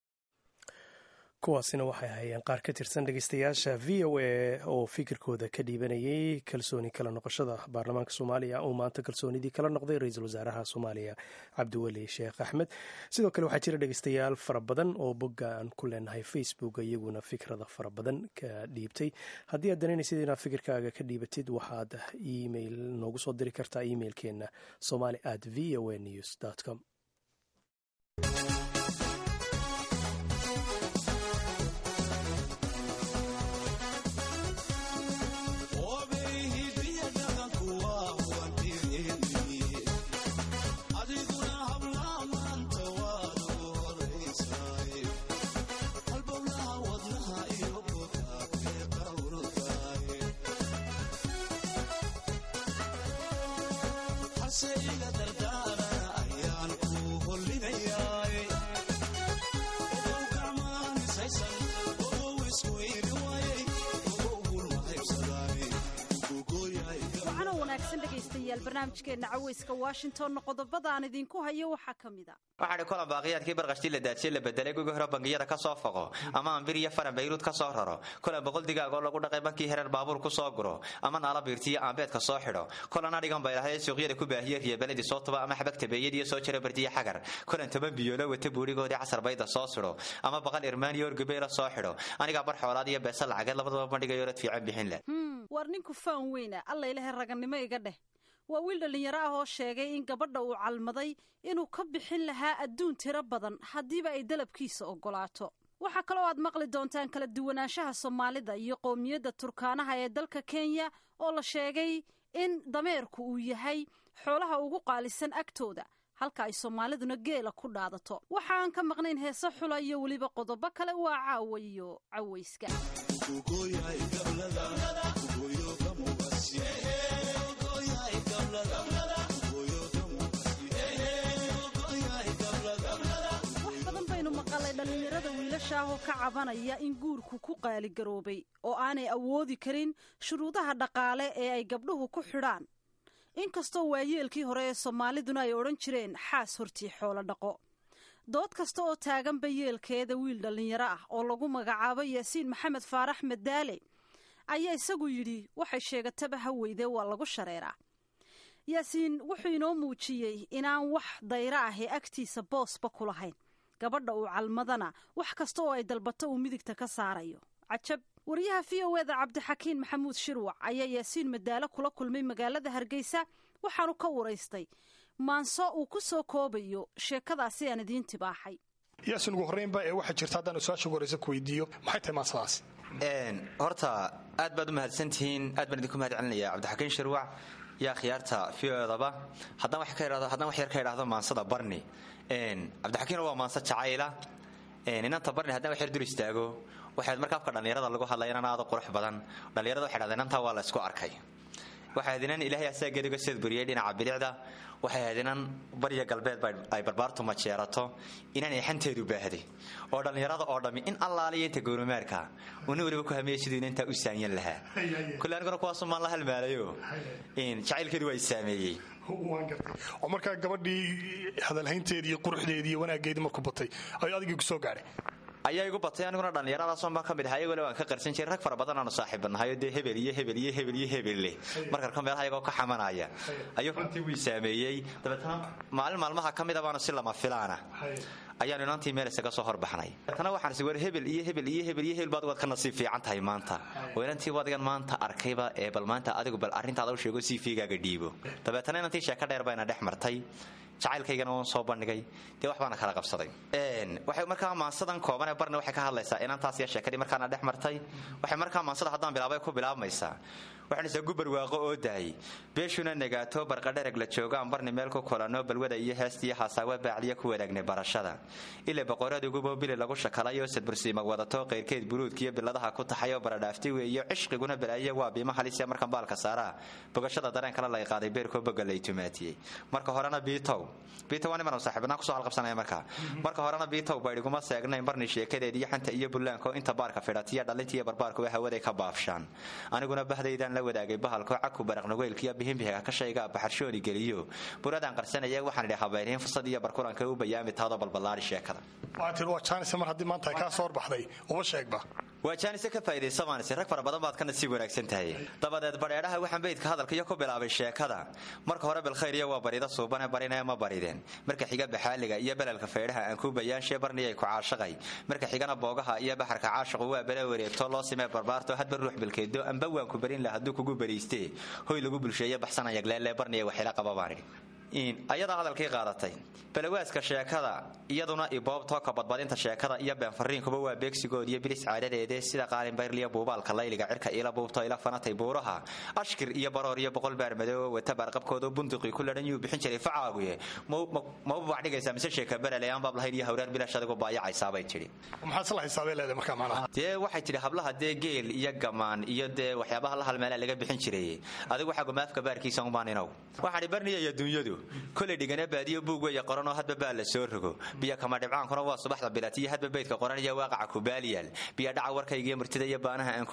kuwaasina waxay ahaayeen qaar ka tirsan dhegeystayaasha v o a oo fikirkooda ka dhiibanayay kalsooni kala noqoshada baarlamaanka soomaaliya uu maanta kalsoonidii kala noqday ra-iisul wasaaraha soomaaliya cabdiweli sheekh axmed sidoo kale waxaa jira dhegeystayaal fara badan oo bogga aan ku leenahay facebook iyaguna fikrada fara badan ka dhiibtay haddii aad danaynaysid inaad fikirkaaga ka dhiibatid waxaad email noogu soo diri kartaa emailkeena somali at v o a news com barnaamijkeena caweyska washington qodobada aan idinku hayo waxaa ka mid a waxaadhi kulan baaqiyaadkii barqashtii la daadsiye la bedelay gugi hore bangiyada ka soo foqo ama ambir iyo faran bayruud ka soo raro kulan boqol digaagoo lagu dhaqay bankii hereer baabuur ku soo guro ama naala biirtiyo aambeedka soo xidho kulan adhigan baylahay suuqyada ku baahiye riya beledii soo tuba ama xabag tabeeyadiiyo soo jira bardiya xagar kulan toban biyoolo wata buurigoodii casar bayda soo sidho ama baqal irmaaniyo orgabeela soo xidho anigaa bar xoolaad iyo beesa lacageed labadaba bandhigayo rad fiican bixin leh war ninku faan weyna allailahe ragannimo iga dheh waa wiil dhallinyaro ah oo sheegay in gabadha uu calmaday inuu ka bixin lahaa adduun tiro badan haddiiba ay dalabkiisa oggolaato waxaa kaloo aad maqli doontaan kala duwanaanshaha soomaalida iyo qowmiyadda turkaanaha ee dalka kenya oo la sheegay in dameerku uu yahay xoolaha ugu qaalisan agtooda halka ay soomaaliduna geela ku dhaadato waxa aan ka maqnayn heese xula iyo weliba qodobo kale waa caawa iyo cawayska dhalinyarada wiilasha ah oo ka cabanaya in guurku ku qaaligaroobay oo aanay awoodi karin shuruudaha dhaqaale ee ay gabdhuhu ku xidhaan inkastoo waayeelkii hore ee soomaaliduna ay odhan jireen xaas hortii xoolo dhaqo dood kasta oo taaganba yeelkeeda wiil dhallinyaro ah oo lagu magacaabo yaasiin maxamed faarax madaale ayaa isagu yidhi waxay sheegataba ha weydee waa lagu shareeraa yaasiin wuxuu inoo muujiyey inaan wax dayra ah ee agtiisa boosba ku lahayn gabadha uu calmadana wax kasta oo ay dalbato uu midigta ka saarayo cajab wariyaha v o eda cabdixakiin maxamuud shirwac ayaa yaasiin madaalo kula kulmay magaalada hargeysa waxaanu ka waraystay maanso uu ku soo koobayo sheekadaasi aan idiin tibaaxay yaasin ugu horreynba ee waxaa jirta haddaan su-aasha ugu horreysa ku weydiiyo maxay tahay maansadaasi horta aad baad u mahadsantihiin aad baan idinku mahad celinaya cabdixakiin shirwac yaa khiyaarta v o edaba haddaan wax yar ka idhaahdo maansada barni cabdixakiin waa maanse jacayla inanta barni haddaan wax yar dul istaago waxayd marka afka dhallinyarada lagu hadlaya inan aada qurux badan dhallinyarada waxay dhahdeen inantaa waa la isku arkay waxay ahayd inan ilaahay asaageediga seed buriyey dhinaca bilicda waxay ahayd inan barya galbeed ay barbaartu majeerato inan eexanteedu baahday oo dhallinyarada oo dhammi in allaaliya inta gowramaarka una weliba ku hamiyey siduu inantaa u saanyan lahaa kulle aniguna kuwaasumaan la halmaalayo jacaylkeedu waa i saameeyey oo markaa gabadhii hadalhaynteedii iyo quruxdeedii iyo wanaaggeedii markuu batay ayuu adigii ku soo gaadhay ayaa igu batay aniguna dhallinyaradaasoo ma ka mid aha iyagole waan ka qarsan jiray rag fara badan aanu saaxiibanahayo dee hebel iyo hebel iyo hebel iyo hebel leh markarka meelaha iyagoo ka xamanaya ayuu runtii wii saameeyey dabeetana maalin maalmaha ka mida baanu si lama filaana ayaanu inantii meel isaga soo horbaxnay dabeetana waxaan is war hebel iyo hebel iyo hebel iyo hebel baad waad ka nasiib fiican tahay maanta oo inantii wadigan maanta arkayba ee bal maanta adigu bal arrintaada u sheego si fiigaaga dhiibo dabeetana inantii sheeko dheer bayna dhex martay jacaylkaygana waan soo bandhigay dee wax baana kala qabsaday waxay markaa maansadan kooban ee barni waxay ka hadlaysaa inantaas iyo sheekadii markaana dhex martay waxay markaa maansada haddaan bilaabay ku bilaabmaysaa waxaanaysaa gubar waaqo oo dahay beeshuna negaato barqadhereg la joogaan barni meel ku kulanno balwada iyo heestiyo hasaawa baacdiya ku wadaagnay barashada ile boqoradigubo bili lagu shakalayo sadbursiima wadato qayrkeed buruudkiyo biladaha ku taxayoo baradhaafti weeyo cishqiguna balaaye waa biima halisia markan baalka saaraa bogashada dareen kale lay qaaday beerkoo boga lay tumaatiyey marka horena biitow biitow waa niman saaxiibnaa kusoo halqabsanaya marka marka horena biitow baydhiguma seegnayn barni sheekadeed iyo xanta iyo bullaanko inta baarka fidhatiya dhalintiiyo barbaarkuba hawaday ka baafshaan aniguna bahdaydan la wadaagay bahalko caku baraqnugeylkiyo bihinbihiga ka shayga baxarshooni geliyo buradaan qarsanaya waxaan idhi habayriin fursad iyo barkulanka u bayaami taado balballaari sheekada waa tir waa jaanis mar haddii maanta ay kaa soo horbaxday uba sheegba waa jaanise ka faa'idaysa maanise rag fara badan baad ka nasiib wanaagsan tahay dabadeed badheedhaha waxaan beydka hadalka iyo ku bilaabay sheekada marka hore bilkhayr iyo waa barida suubane barinee ma barideen marka xiga baxaaliga iyo belelka feedhaha aan ku bayaanshe barniyay ku caashaqay marka xigana boogaha iyo baxarka caashaqu waa bele wareegto loo simee barbaarto hadba ruux bilkeedo amba waan ku barin lah hadduu kugu bariistee hoy lagu bulsheeye baxsanayagleele barniya waxila qaba baan idhi ayadaa hadalkii qaadatay balawaaska sheekada iyaduna iboobtooka badbadinta sheekada iyo beenfariinkuba waa beegsigood iyo bilis caadadeede sida qaalinbayrliyo buubaalka layliga cirka ila buubto ila fanatay buuraha ashkir iyo baroor iyo boqol baar madoobo wata baarqabkoodo bunduqii ku ladhan yuu bixin jiray facaaguye maba bac dhigaysaa mise sheeka berele aan baab lahayn iyo hawraar bilash adigu baayacaysaabay tidhi maxaad isla xisaabay leedahay markaa macnaha dee waxay tidhi hablaha dee geel iyo gamaan iyo dee waxyaabaha la halmeelaa laga bixin jiray adigu waxaa gumaafka baarkiisa umaaninow waxaan i barniya iyo dunyadu kolay dhigana baadiyo buug weya qoranoo hadba baa la soo rogo biyo kama dhibcaankuna waa subaxda bilatiyo hadba beydka qoran iyo waaqaca kubaaliyaal biyo dhaca warkaygiiyo murtida iyo baanaha aan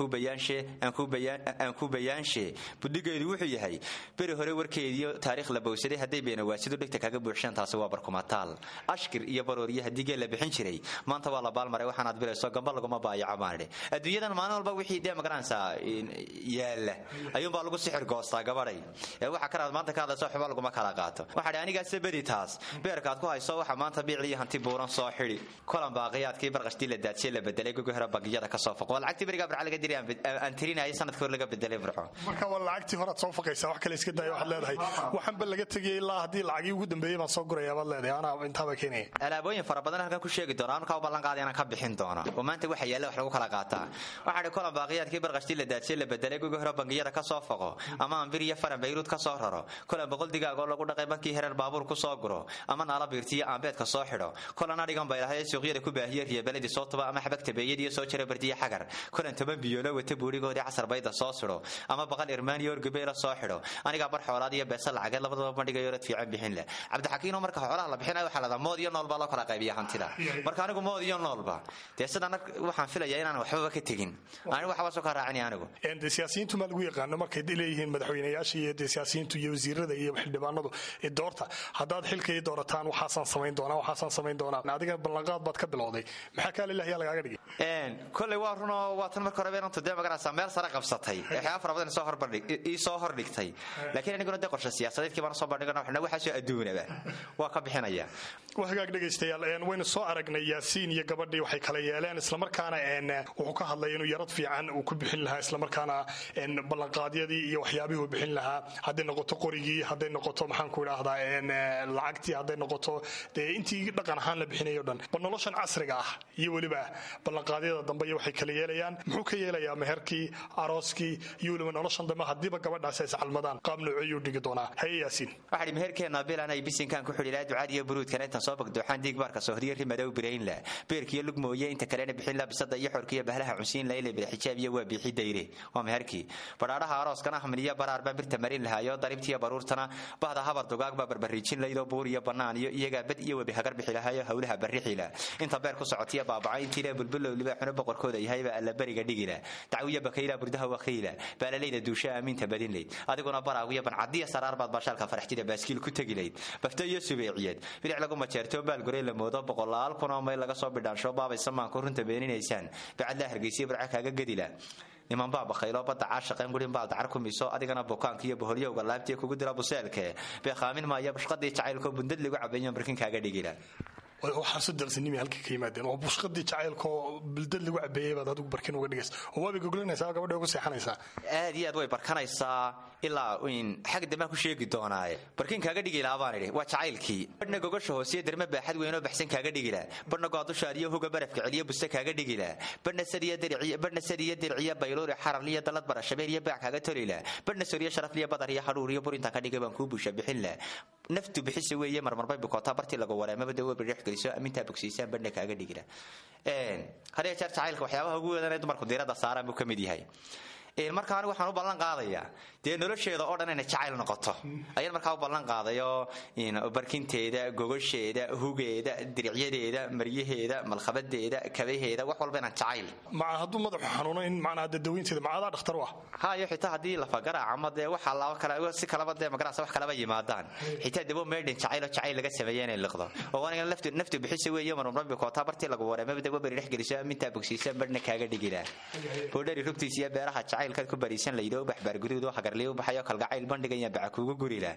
ku bayaanshe budhigeedu wuxuu yahay beri hore warkeediyo taariikh la bowsaday hadday beenawaasidu dhigta kaga buuxshaan taasi waa barkumataal ashkir iyo barooriyo haddii geel la bixin jiray maanta waa la baalmaray waxaanaad bilayso gamba laguma baayaco baanidhi adduunyadan maalin walba wixii dee magaranaysaa yaalla ayuunbaa lagu sixir goostaa gabadhay ee waxa kanaad maanta ka hadlayso xuba laguma kala qaato waxaadhi anigaase beri taas beerkaad ku hayso waxa maanta biicliyo hanti buuran soo xidhi kolan baaqiyaadkii barqashtii la daadsiye la bedelay gogo hore bangiyada ka soo foqo waa lacagtii berigaa barca laga diri aan tirinayay sanadkii hore laga bedelay burco marka waa lacagtii horead soo faqaysaa wax kale iska daaya waxaad leedahay waxaanba laga tegayay ilaa haddii lacagii ugu dambeeyey baan soo gurayaa baad leedahay anaa intaaba keenaya alaabooyin fara badan halkan ku sheegi doona anukaa u ballan qaaday inaan ka bixin doono oo maanta waxa yaalla wax lagu kala qaataa waxaa dhi kolan baaqiyaadkii barqashtii la daadsiye la bedelay gogo hore bangiyada ka soo foqo ama ambir iyo faran bayruud ka soo raro kolan boqol digaag oo lagu dhaqay dhaqay bankii hereer baabuur ku soo guro ama naala biirtiyo aanbeedka soo xidho kolana dhigan bay lahay suuqyada ku baahiye riyabeladii soo tuba ama xabagta beeyadiiyo soo jira bardiye xagar kolan toban biyoolo wata buurigoodii casar bayda soo sidho ama baqal irmaaniyo orgabeela soo xidho anigaa bar xoolaad iyo beesa lacageed labadaba bandhigayo rad fiican bixin leh cabdixakiinoo marka xoolaha la bixinayo waxaa ladaa mood iyo nool baa loo kala qaybiya hantida marka anigu mood iyo noolba dee sidan waxaan filayaa inaan waxbaba ka tegin anigu waxba soo ka raacinaya anigu de siyaasiyiintu maa lagu yaqaano markay leeyihiin madaxweynayaasha iyo de siyaasiyiintu iyo wasiirada iyo xildhibaanadu doorta haddaad xilkay doorataan waxaasaan samayn doonaa waxaasaan samayn doonaa adiga ballanqaad baad ka bilowday maxaa kaa lilahiyaa lagaaga dhigay koley waa runoo waa tan marka hore beenantu dee magaraysaa meel sare qabsatay waxyaaba fara badan soo horbandhig ii soo hordhigtay laakiin aniguna dee qorshe siyaasadeedkii baan soo bandhigana waxna waxaasoo adduunaba waa ka bixinaya waa hagaag dhegaystayaal waynu soo aragnay yaasiin iyo gabadhii waxay kala yeeleen islamarkaana wuxuu ka hadlay inuu yarad fiican uu ku bixin lahaa islamarkaana ballanqaadyadii iyo waxyaabihii uu bixin lahaa hadday noqoto qorigii hadday noqoto maxaanku idhaahdaa lacagtii hadday noqoto dee intii dhaqan ahaan la bixinayo dhan bal noloshan casriga ah iyo weliba ballanqaadyada dambe iyo waxay kala yeelayaan muxuu ka yeelayaa meherkii arooskii iyo weliba noloshan dambe haddiiba gabadhaasi ay iscalmadaan qaab nooceyuu dhigi doonaa haye yaasiin waxaa meherkeenna bilan ay bisinkaan ku xidhi lahaa ducaad iyo buruudkana intaan soo bagdooxaan diig baarka sohriyo rimadow biraynla beerkiyo lug mooye inta kalena bixin la bisada iyo xorkiyo bahlaha cunsiin la ilay bida xijaab iyo waa biixi dayre waa meherkii badhaadhaha arooskana ahmil iyo baraar baa birta marin lahaayo daribtiyo baruurtana bahda habar dugaag baa barbariijin laydoo buur iyo bannaan iyo iyagaa bad iyo webi hagar bixi lahaayo howlaha barrixila inta beer ku socotiya baabaca intiila bulbulow libaaxuna boqorkooda yahayba alla beriga dhigila dacwiyo bakayla burdaha wakiila baalalayda duusha aaminta badinlayd adiguna baraagiyo bancadiya saraar baad baashaalka faraxtida baaskiil ku tegilayd bafto iyo subeeciyeed bilic lagu majeerto baalgurey la moodo boqolaal kunoo mayl laga soo bidhaansho baabay samaanku runta beeninaysaan bacadlaa hargeysiya barca kaaga gedila niman baa bakaylo badda caashaqeen gurin baal dacar ku miso adigana bukaanka iyo boholyowga laabtiya kugu dira buseelke beekhaamin maaya bashqadii jacaylkoo bundad lagu cabeeyo markin kaaga dhigila waxaasu daqsinimi halka ka yimaadeen oo bushqadii jacaylkaoo bildad lagu cabeeyey baad adigu barkin uga dhigaysa oo waabay goglinaysaa gabadha ugu seexanaysaa aad iyo aad way barkanaysaa ilaa in xag dambaan ku sheegi doonaaye barkin kaaga dhigi lahaa baan idhi waa jacaylkii badhna gogosha hoosiyo derme baaxad weynoo baxsan kaaga dhigila badhna goadushaadiyo hoga barafka celiyo buste kaaga dhigila badhna sadiyo dirciyo bayluuri xararliyo dalad barashabeel iyo baac kaaga tolila badhna soriyo sharafliyo badar iyo hadhuur iyo burintaan ka dhigay baan kuu buusha bixinla naftu bixisa weeye marmarbay bukootaa bartii lagu wareemaba dawo bidhex geliso amintaa bogsiisaan badhna kaaga dhigila hadee jeer jacaylka waxyaabaha ugu weedanee dumarku diiradda saaraan buu ka mid yahay marka anigu waxaan u ballan qaadayaa dee nolosheeda oo dhan inay jacayl noqoto ayaan markaa u ballan qaadayo barkinteeda gogosheeda hugeeda diricyadeeda maryaheeda malkhabadeeda kabaheeda wax walba inaan jacayl maca hadduu madaxu xanuuno in macnaa dadaweynteeda macadaa dhakhtar u ah hayo xitaa haddii lafagaraac ama dee waxa laba kale si kalaba dee magarasa wax kalaba yimaadaan xitaa dabo meydhin jacaylo jacayl laga sameeya inay liqdo oo aniga naftu naftu bixisa weeye marmarbi kootaa bartii lagu wareemaba dabo beri dhex geliso mintaa bogsiisa badhna kaaga dhigilaa hodhari rugtiisa iyo beeraha jacaylkaad ku bariisan laydo u baxbaar guduud oo hagarliyo u baxayo kalgacayl bandhigaya baca kuugu gurila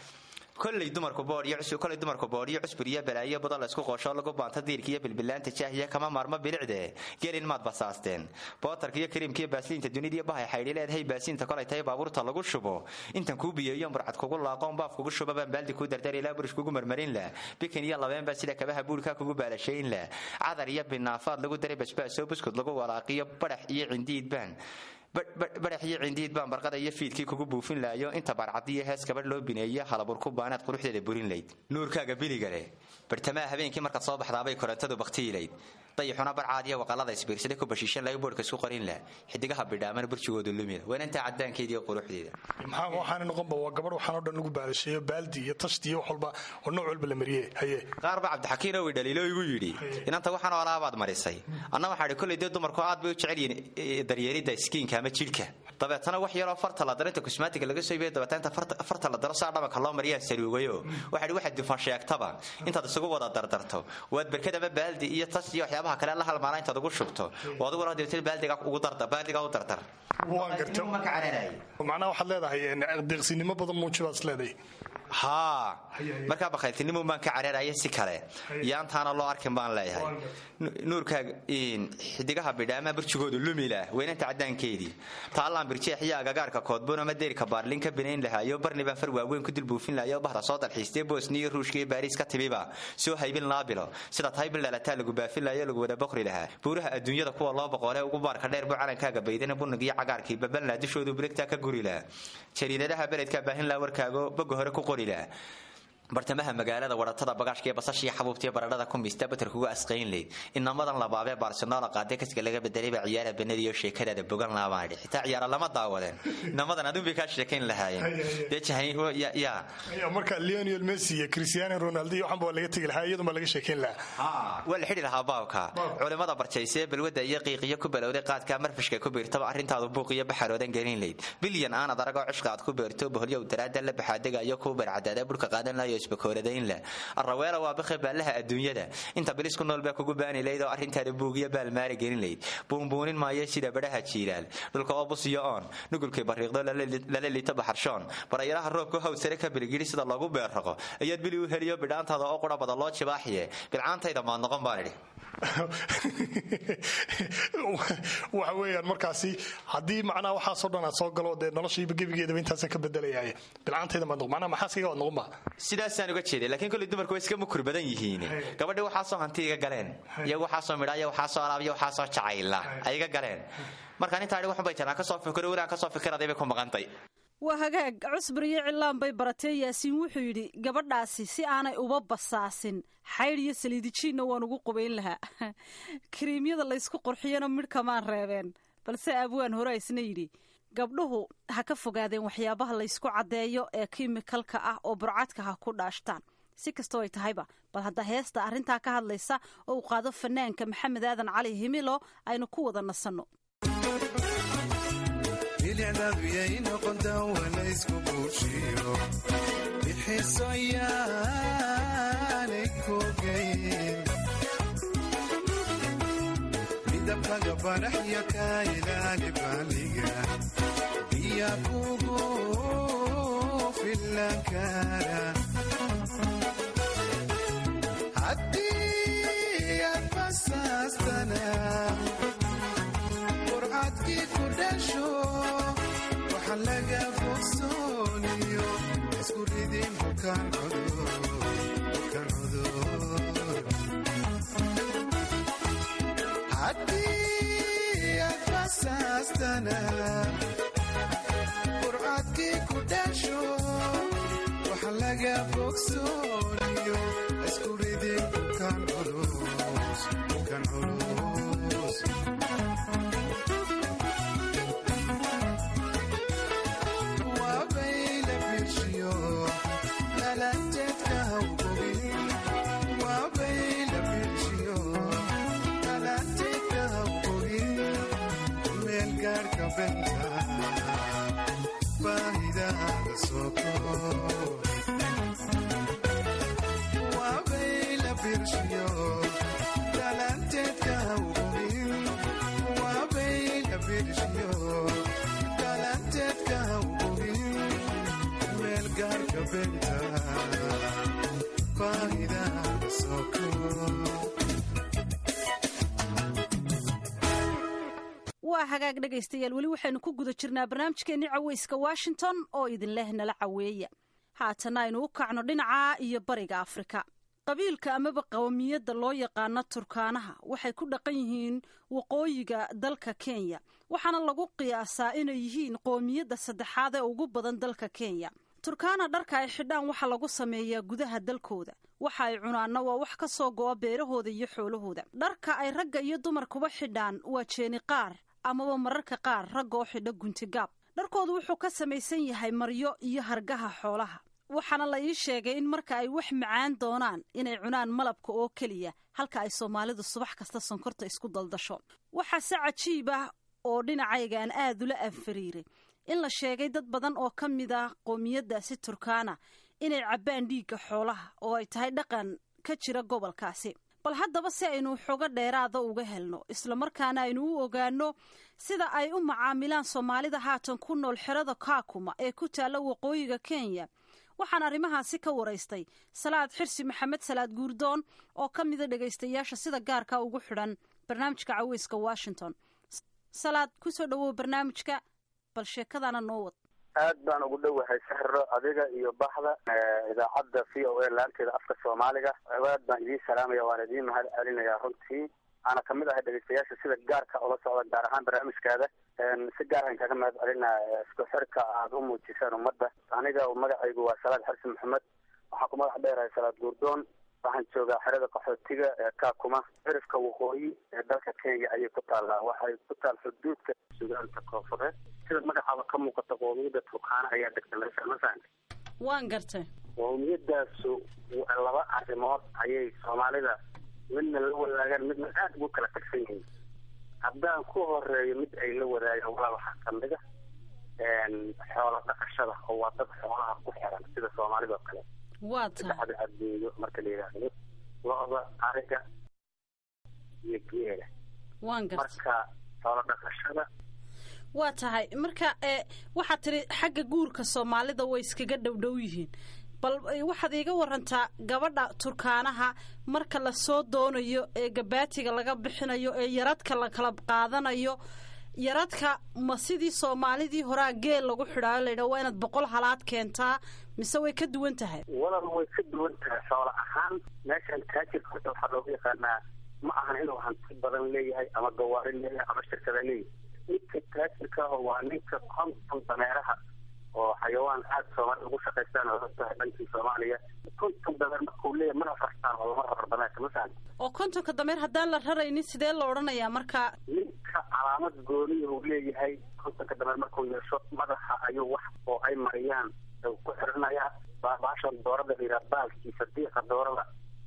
koley dumarku boodkoley dumarku boodhiyo cusbur iyo balaayo budo la isku qoosho lagu baanto diirka iyo bilbilaanta jaahiya kama maarmo bilicde gelin maad basaasteen bootarka iyo kariimka iyo baasliinta dunida iyo bahay xaydhi leedahay baasiinta kolay tahay baabuurta lagu shubo intan kuu biyeeyo murcad kugu laaqoon baaf kugu shuba baan baaldi kuu dardar ilaa burish kugu marmarin lah bikin iyo labeen baa sida kabaha buurka kugu baalashayn lah cadar iyo binaafaad lagu daray basbaasoo buskud lagu walaaqiyo badax iyo cindiid baan badax iyo cindiid baan barqada iyo fiidkii kugu buufin laayo inta barcadiyo hees gabadh loo bineeyo halaburku baanaad quruxdeeda burin layd nuurkaaga biliga leh bartamaha habeenkii markaad soo baxdaabay korantadu baktiilayd dayixuna barcaadiyo waqalada isbiirsaday ku bashiishan layo boodhka isku qorin lah xidigaha bidhaamana burjigoodu lumida weenantaa cadaankeeda iyo quruxdeeda maxaa waxaana noqonba waa gabadh waxaan oo dhan lagu baalasheeyo baaldi iyo tashti iyo wax walba oo nooc walba la mariyey haye qaar baa cabdixakiin owi dhaliilo igu yidhi inanta waxaan oolaabaad marisay anna waxaa idhi kolley dee dumarku aad bay u jecel yihiin daryeelidda iskiinka ama jidhka dabeetana wax yaroo farta la daro inta kusmaatiga laga soo iibiyo dabeetana inta farta la daro saa dhabanka loo mariyaa saluugayo waxaa idhi waxaad dufan sheegtaba intaad isugu wada dardarto waad berkad ama baaldi iyo tas iyo waxyaabaha kale la halmaala intaad ugu shubto oo adiguna dabeetana baaldiga ugu dardar baaldiga u dardar waan garta macnaha waxaad leedahay deeqsinimo badan muuji baad is leedahay haa markaa bakhayltinimo baan ka caraeraya si kale yaantaana loo arkin baan leeyahay nuurkaaga xidigaha bidhaamaha burjigoodu lumila weynanta cadaankeedii taallaan birjeex iyo agagaarka koodbuun ama deyrka baarlin ka binayn lahaayo barni baan far waaweyn ku dulbuufin lahayo bahda soo dalxiistee bosniya ruushka iyo baariis ka timiba soo haybin laabilo sida tahay bil dhalataa lagu baafin lahayo lagu wada boqri lahaa buuraha adduunyada kuwa loo boqolee ugu baarka dheer buu calankaaga baydana bunnig iyo cagaarkii babalnaa dushoodu birigtaa ka guri lahaa jariidadaha beledkaa baahin laha warkaago boga hore ku qori laha bartamaha magaalada waratada bagaashka iyo basashiiyo xabuubtiyo baradhada ku miista batarkuga asqayn leyd inamadan labaabee barcelona qaade kaska laga bedelay baa ciyaara banadiyo sheekadaada bogan laabaan idhi xitaa ciyaara lama daawadeen inamadan adun bay kaa sheekayn lahaayeen dee jahay yaa marka leonel messi iyo cristiano ronaldo iyo waxan baa laga tegi lahaa iyadun baa laga sheekayn lahaa waa la xidhi lahaa baabka culimmada barjaysee balwadda iyo qiiqiyo ku balowday qaadka marfishka ku biirtaba arrintaadu buuq iyo baxaroodan gelin leyd bilyan aanad aragoo cishqa aad ku beerto boholyow daraada la baxaadega iyo kuu barcadaada burka qaadan layo isbakooladaynla arraweela waa bakhe baallaha adduunyada inta bilis ku nool baa kugu baani layd oo arrintaada buugiyo baalmaari gelin layd buunbuunin maayo sida badhaha jiilaal dhulka oo busiyo oon nugulkay bariiqdo lala liito baxarshoon barayaraha roobka hawd sare ka biligidhi sida loogu beerraqo ayaad bili u heliyo bidhaantaada oo qura bada loo jibaaxiye bilcaantayda maad noqon baan idhi waxa weeyaan markaasi haddii macnaha waxaasoo dhan aad soo galo dee noloshiiba gebigeedaba intaasa ka bedelayaaye bilcaantayda maad noqon macnaha maxaaskiga waad noqon ba sidaasaan uga jeeday laakiin kolley dumarku way iska mukur badan yihiin gabadhii waxaasoo hanti iga galeen iyagu waxaasoo midha iyo waxaasoo alaab iyo waxaasoo jacayla ay iga galeen markaan intaa waxun bay jiraan kasoo fikiro weli aan kasoo fikiraday bay ku maqantay waa hagaag cusbur iyo cilaan bay baratee yaasiin wuxuu yidhi gabadhaasi si aanay uba basaasin xaydh iyo saliidijiinna waan ugu qubayn lahaa kariimyada laysku qurxiyana midhkamaan reebeen balse abwaan hore isna yidhi gabdhuhu ha ka fogaadeen waxyaabaha laysku caddeeyo ee kimikalka ah oo burcadka ha ku dhaashtaan si kastoo ay tahayba bal hadda heesta arrintaa ka hadlaysa oo uu qaado fanaanka maxamed aadan cali himilo aynu ku wada nasanno bilicdabiyay noqontaa walaysku buushiyo bixiso yaanay kogayn midabkaga baraxya kaa ilaali baaliga biya kugu filan kara haddii aad basaastana burcadkii ku dhasho waxa laga fogsooniyo isku ridin bukaan cudur haddii aad basaastana burcadkii ku dhasho waxa laga fogsooniyo isku ridin bukaan culus bukaan culus waa hagaag dhegaystayaal weli waxaynu ku guda jirnaa barnaamijkeenni caweyska washington oo idinleh nala caweeya haatana aynu u kacno dhinaca iyo bariga afrika qabiilka amaba qawmiyadda loo yaqaano turkaanaha waxay ku dhaqan yihiin waqooyiga dalka kenya waxaana lagu qiyaasaa inay yihiin qoomiyadda saddexaad ee ugu badan dalka kenya turkaana dharka ay xidhaan waxaa lagu sameeyaa gudaha dalkooda waxa ay cunaanna waa wax ka soo go'a beerahooda iyo xoolahooda dharka ay ragga iyo dumarkuba xidhaan waa jeeni qaar amaba mararka qaar ragga oo xidha guntigaab dharkoodu wuxuu ka samaysan yahay maryo iyo hargaha xoolaha waxaana la ii sheegay in marka ay wax macaan doonaan inay cunaan malabka oo keliya halka ay soomaalidu subax kasta sonkorta isku daldasho waxaase cajiib ah oo dhinacaygaan aad ula anfariiray in la sheegay dad badan oo ka mid ah qoomiyaddaasi turkaana inay cabbaan dhiigga xoolaha oo ay tahay dhaqan ka jira gobolkaasi bal haddaba si aynu xogo dheeraada uga helno islamarkaana aynu u ogaano sida ay u macaamilaan soomaalida haatan ku nool xerada kaakuma ee ku taalla waqooyiga kenya waxaan arrimahaasi ka waraystay salaad xirsi maxamed salaad guurdoon oo ka mida dhegaystayaasha sida gaarka ugu xidhan barnaamijka caweyska washington salaad kusoo dhawow barnaamijka bal sheekadana noo wad aad baan ugu dhowahay sahro adiga iyo baxda idaacadda v o a laanteeda afka soomaaliga aad baan idiin salaamaya waan idiin mahad celinayaa runtii aana kamid ahay dhegeystayaasha sida gaarka ula socda gaar ahaan barnaamijkaada si gaaraan kaga mahad celinaa isku xirka aada u muujiseen ummadda aniga magacaygu waa salaad xarsi maxamed waxaa ku magac dheerahay salaad guurdoon waxaan joogaa xerada qaxootiga ee kaakuma cirifka waqooyi ee dalka kenya ayay ku taallaa waxay ku taal xuduudka sugaanta koonfureed sida magacaaba ka muuqata qoomiyadda turkaana ayaa degta meesha masaanka waan gartay qoomiyadaasu laba arrimood ayay soomaalida midna la wadaagaan midna aada ugu kala tagsan yihiin haddaan ku horeeyo mid ay la wadaagaan walaa waxaa kamid a xoola dhaqashada oo waa dad xoolaha ku xiran sida soomaalida oo kale waa tahay saddexda adeeyo marka la yidhaahdo lo-da ariga iyo geela waan gartay marka xoola dhaqashada waa tahay marka e waxaad tiri xagga guurka soomaalida way iskaga dhowdhow yihiin bal waxaad iiga warantaa gabadha turkaanaha marka lasoo doonayo ee gabaatiga laga bixinayo ee yaradka la kala qaadanayo yaradka ma sidii soomaalidii horaa geel lagu xidhaayo laydha waa inaad boqol halaad keentaa mise way ka duwan tahay walal way ka duwan tahay xoola ahaan meeshan taajirka horta waxaa looga yaqaanaa ma ahan inuu hanti badan leeyahay ama gawaari leeyahay ama shirkada leeyahay ninka taajirka ah waa ninka konton dameeraha oo xayawaan aada soomaalida ugu shaqaystaan oo tahay dhankii soomaaliya konton dameer markuu leeyahay mana farstaan oo lama raro dameerka masalan oo kontonka dameer haddaan la raraynin sidee la odhanayaa marka ninka calaamad gooniya uu leeyahay kontonka dameer markuu yeesho madaxa ayuu wax oo ay mariyaan ku xirinayaa baashan doorada la yidhaha baalkiisa diiqa doorada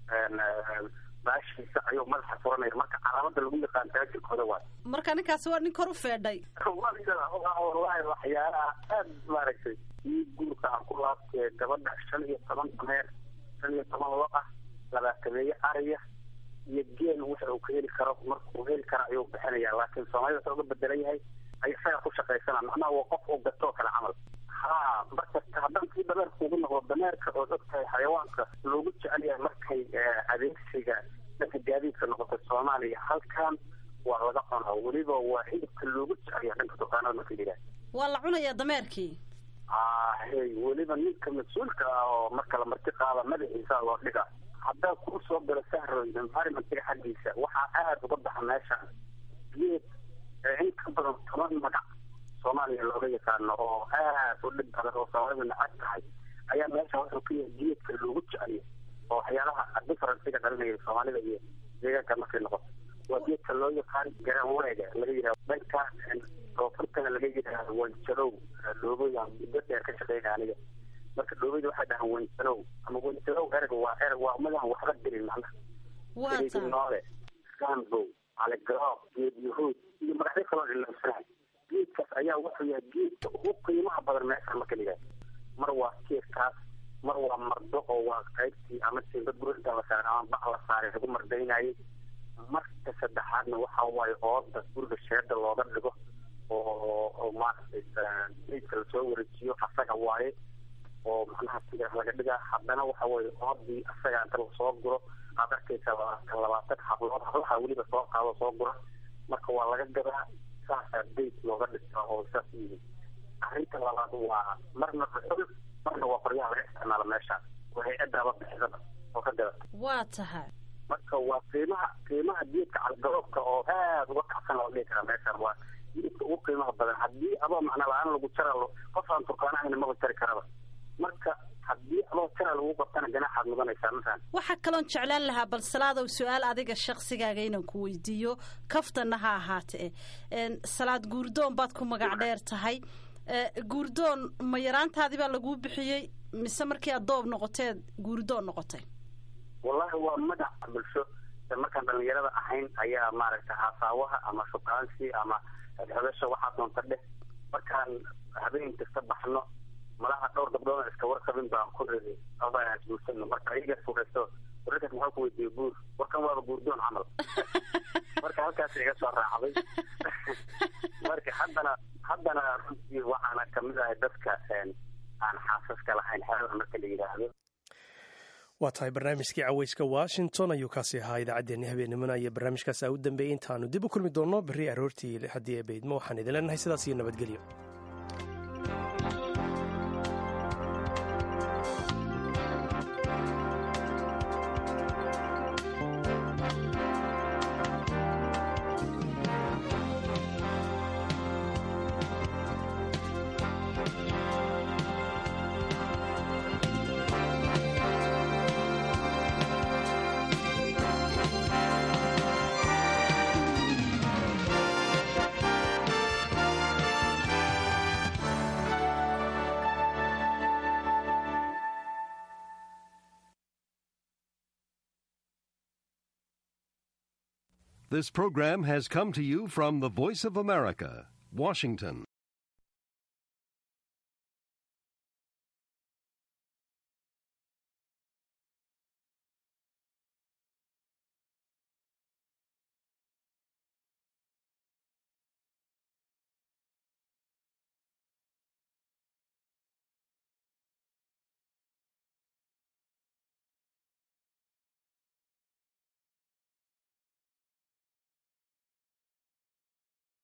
baashiisa ayuu madaxa furanaya marka calaamada lagu yaqaan taajirkooda waay marka ninkaasi waa nin kor u feedhay wallahi waxyaalaha aad maaragtay ii guurka aan ku laabtee gabadha shan iyo toban dameer shan iyo toban lo ah labaatameeye ariya iyo geel waxa uu ka heli karo markuu heli kara ayuu bixinaya laakiin soomaalida wuxuu uga bedelan yahay ay isaga ku shaqaysana macnaha waa qof uu gatoo kale camal ha marka haddaan kii dameerka ugu noqdo dameerka oo ogtahay xayawaanka loogu jecel yahay markay adeegsiga dhanka gaadiidka noqoto soomaaliya halkan waa laga cunaa weliba waa hilibka loogu jecel yahay dhanka dukaanada marka yidhaah waa la cunayaa dameerkii ahey weliba ninka mas-uulka ah oo marka la marti qaada madaxiisa loo dhiga haddaan kuu soo galo sahro environmentiga xaggiisa waxaa aada uga baxa meeshaan geed in ka badan toban magac soomaaliya looga yaqaano oo aad u dhib badan oo soomaalida nacab tahay ayaa meesha wuxuu ka yahay geedka loogu jeceliyo oo waxyaalaha differenciga dhalinaya soomaalida iyo deegaanka markay noqoto waa geedka loo yaqaan garanweega laga yidhaha dhanka koonfurtana laga yidhaha wanjarow dhoobooyan muddo dheer ka shaqeynaya aniga marka dhoobada waxay dhahaan wanjarow ama wanjarow erga waa erg waa umadaan waxba dirin macnaha noole gambow caligaro geed yahuud iyo magacyo kaloo ilamsanahay geedkaas ayaa wuxuu yahay geedka ugu qiimaha badan meesha marka la yidhaha mar waa geedkaas mar waa mardo oo waa qaybtii ama simba burinta la saaray ama bac la saaray lagu mardaynayay marka saddexaadna waxa waaye ooda guriga sheeda looga dhigo oo oo maaragtay geedka lasoo wareejiyo asaga waaye oo macnaha sida laga dhigaa haddana waxa weeye oodii asaga inta lasoo guro aad arkaysa labaatan labaatan hablood hablaha weliba soo qaado soo gura marka waa laga gadaa saasaa beyt looga dhigtaa oo saas yihi arrinta labaad waa marna dhuxul marna waa qoryaha laga isticmaalo meeshaan waa hay-adaaba bixisada oo ka gadata waa tahay marka waa qiimaha qiimaha geedka calgaroobka oo aad uga kacsan loo dhihi karaa meeshaan waa geedka ugu qiimaha badan haddii adoo macna la-aan lagu jara qof aan turkaana ahayna maba jari karaba marka haddii adoo jara lagu qabtana ganaaxaad mudanaysaa masalan waxaa kaloon jeclaan lahaa bal salaadow su-aal adiga shaksigaaga inaan ku weydiiyo kaftana ha ahaatee salaad guurdoon baad ku magac dheer tahay guurdoon ma yaraantaadii baa laguu bixiyey mise markii aad doob noqoteed guurdoon noqotay wallahi waa magac bulsho markaan dhalinyarada ahayn ayaa maaragtay haasaawaha ama shukaansi ama xodasha waxaa doonta dheh markaan habeen kasta baxno malaha dhowr gabdhood iska warqabin baan ku ridi abaan isguursano marka ayaga furaysto wararkaas maxaa ku weydiiye guur warkan waaba guurdoon camal marka halkaas iga soo raacday marka haddana haddana runtii waxaana kamid ahay dadka aan xaasaska lahayn xerada marka la yidhaahdo waa tahay barnaamijkii caweyska washington ayuu kaasi ahaa idaacaddeenni habeennimona iyo barnaamijkaas aa u dambeeyey intaanu dib u kulmi doonno berri aroortii haddii ee baydmo waxaan idin leenahay sidaas iyo nabadgelyo This program has come to you from the Voice of America, Washington.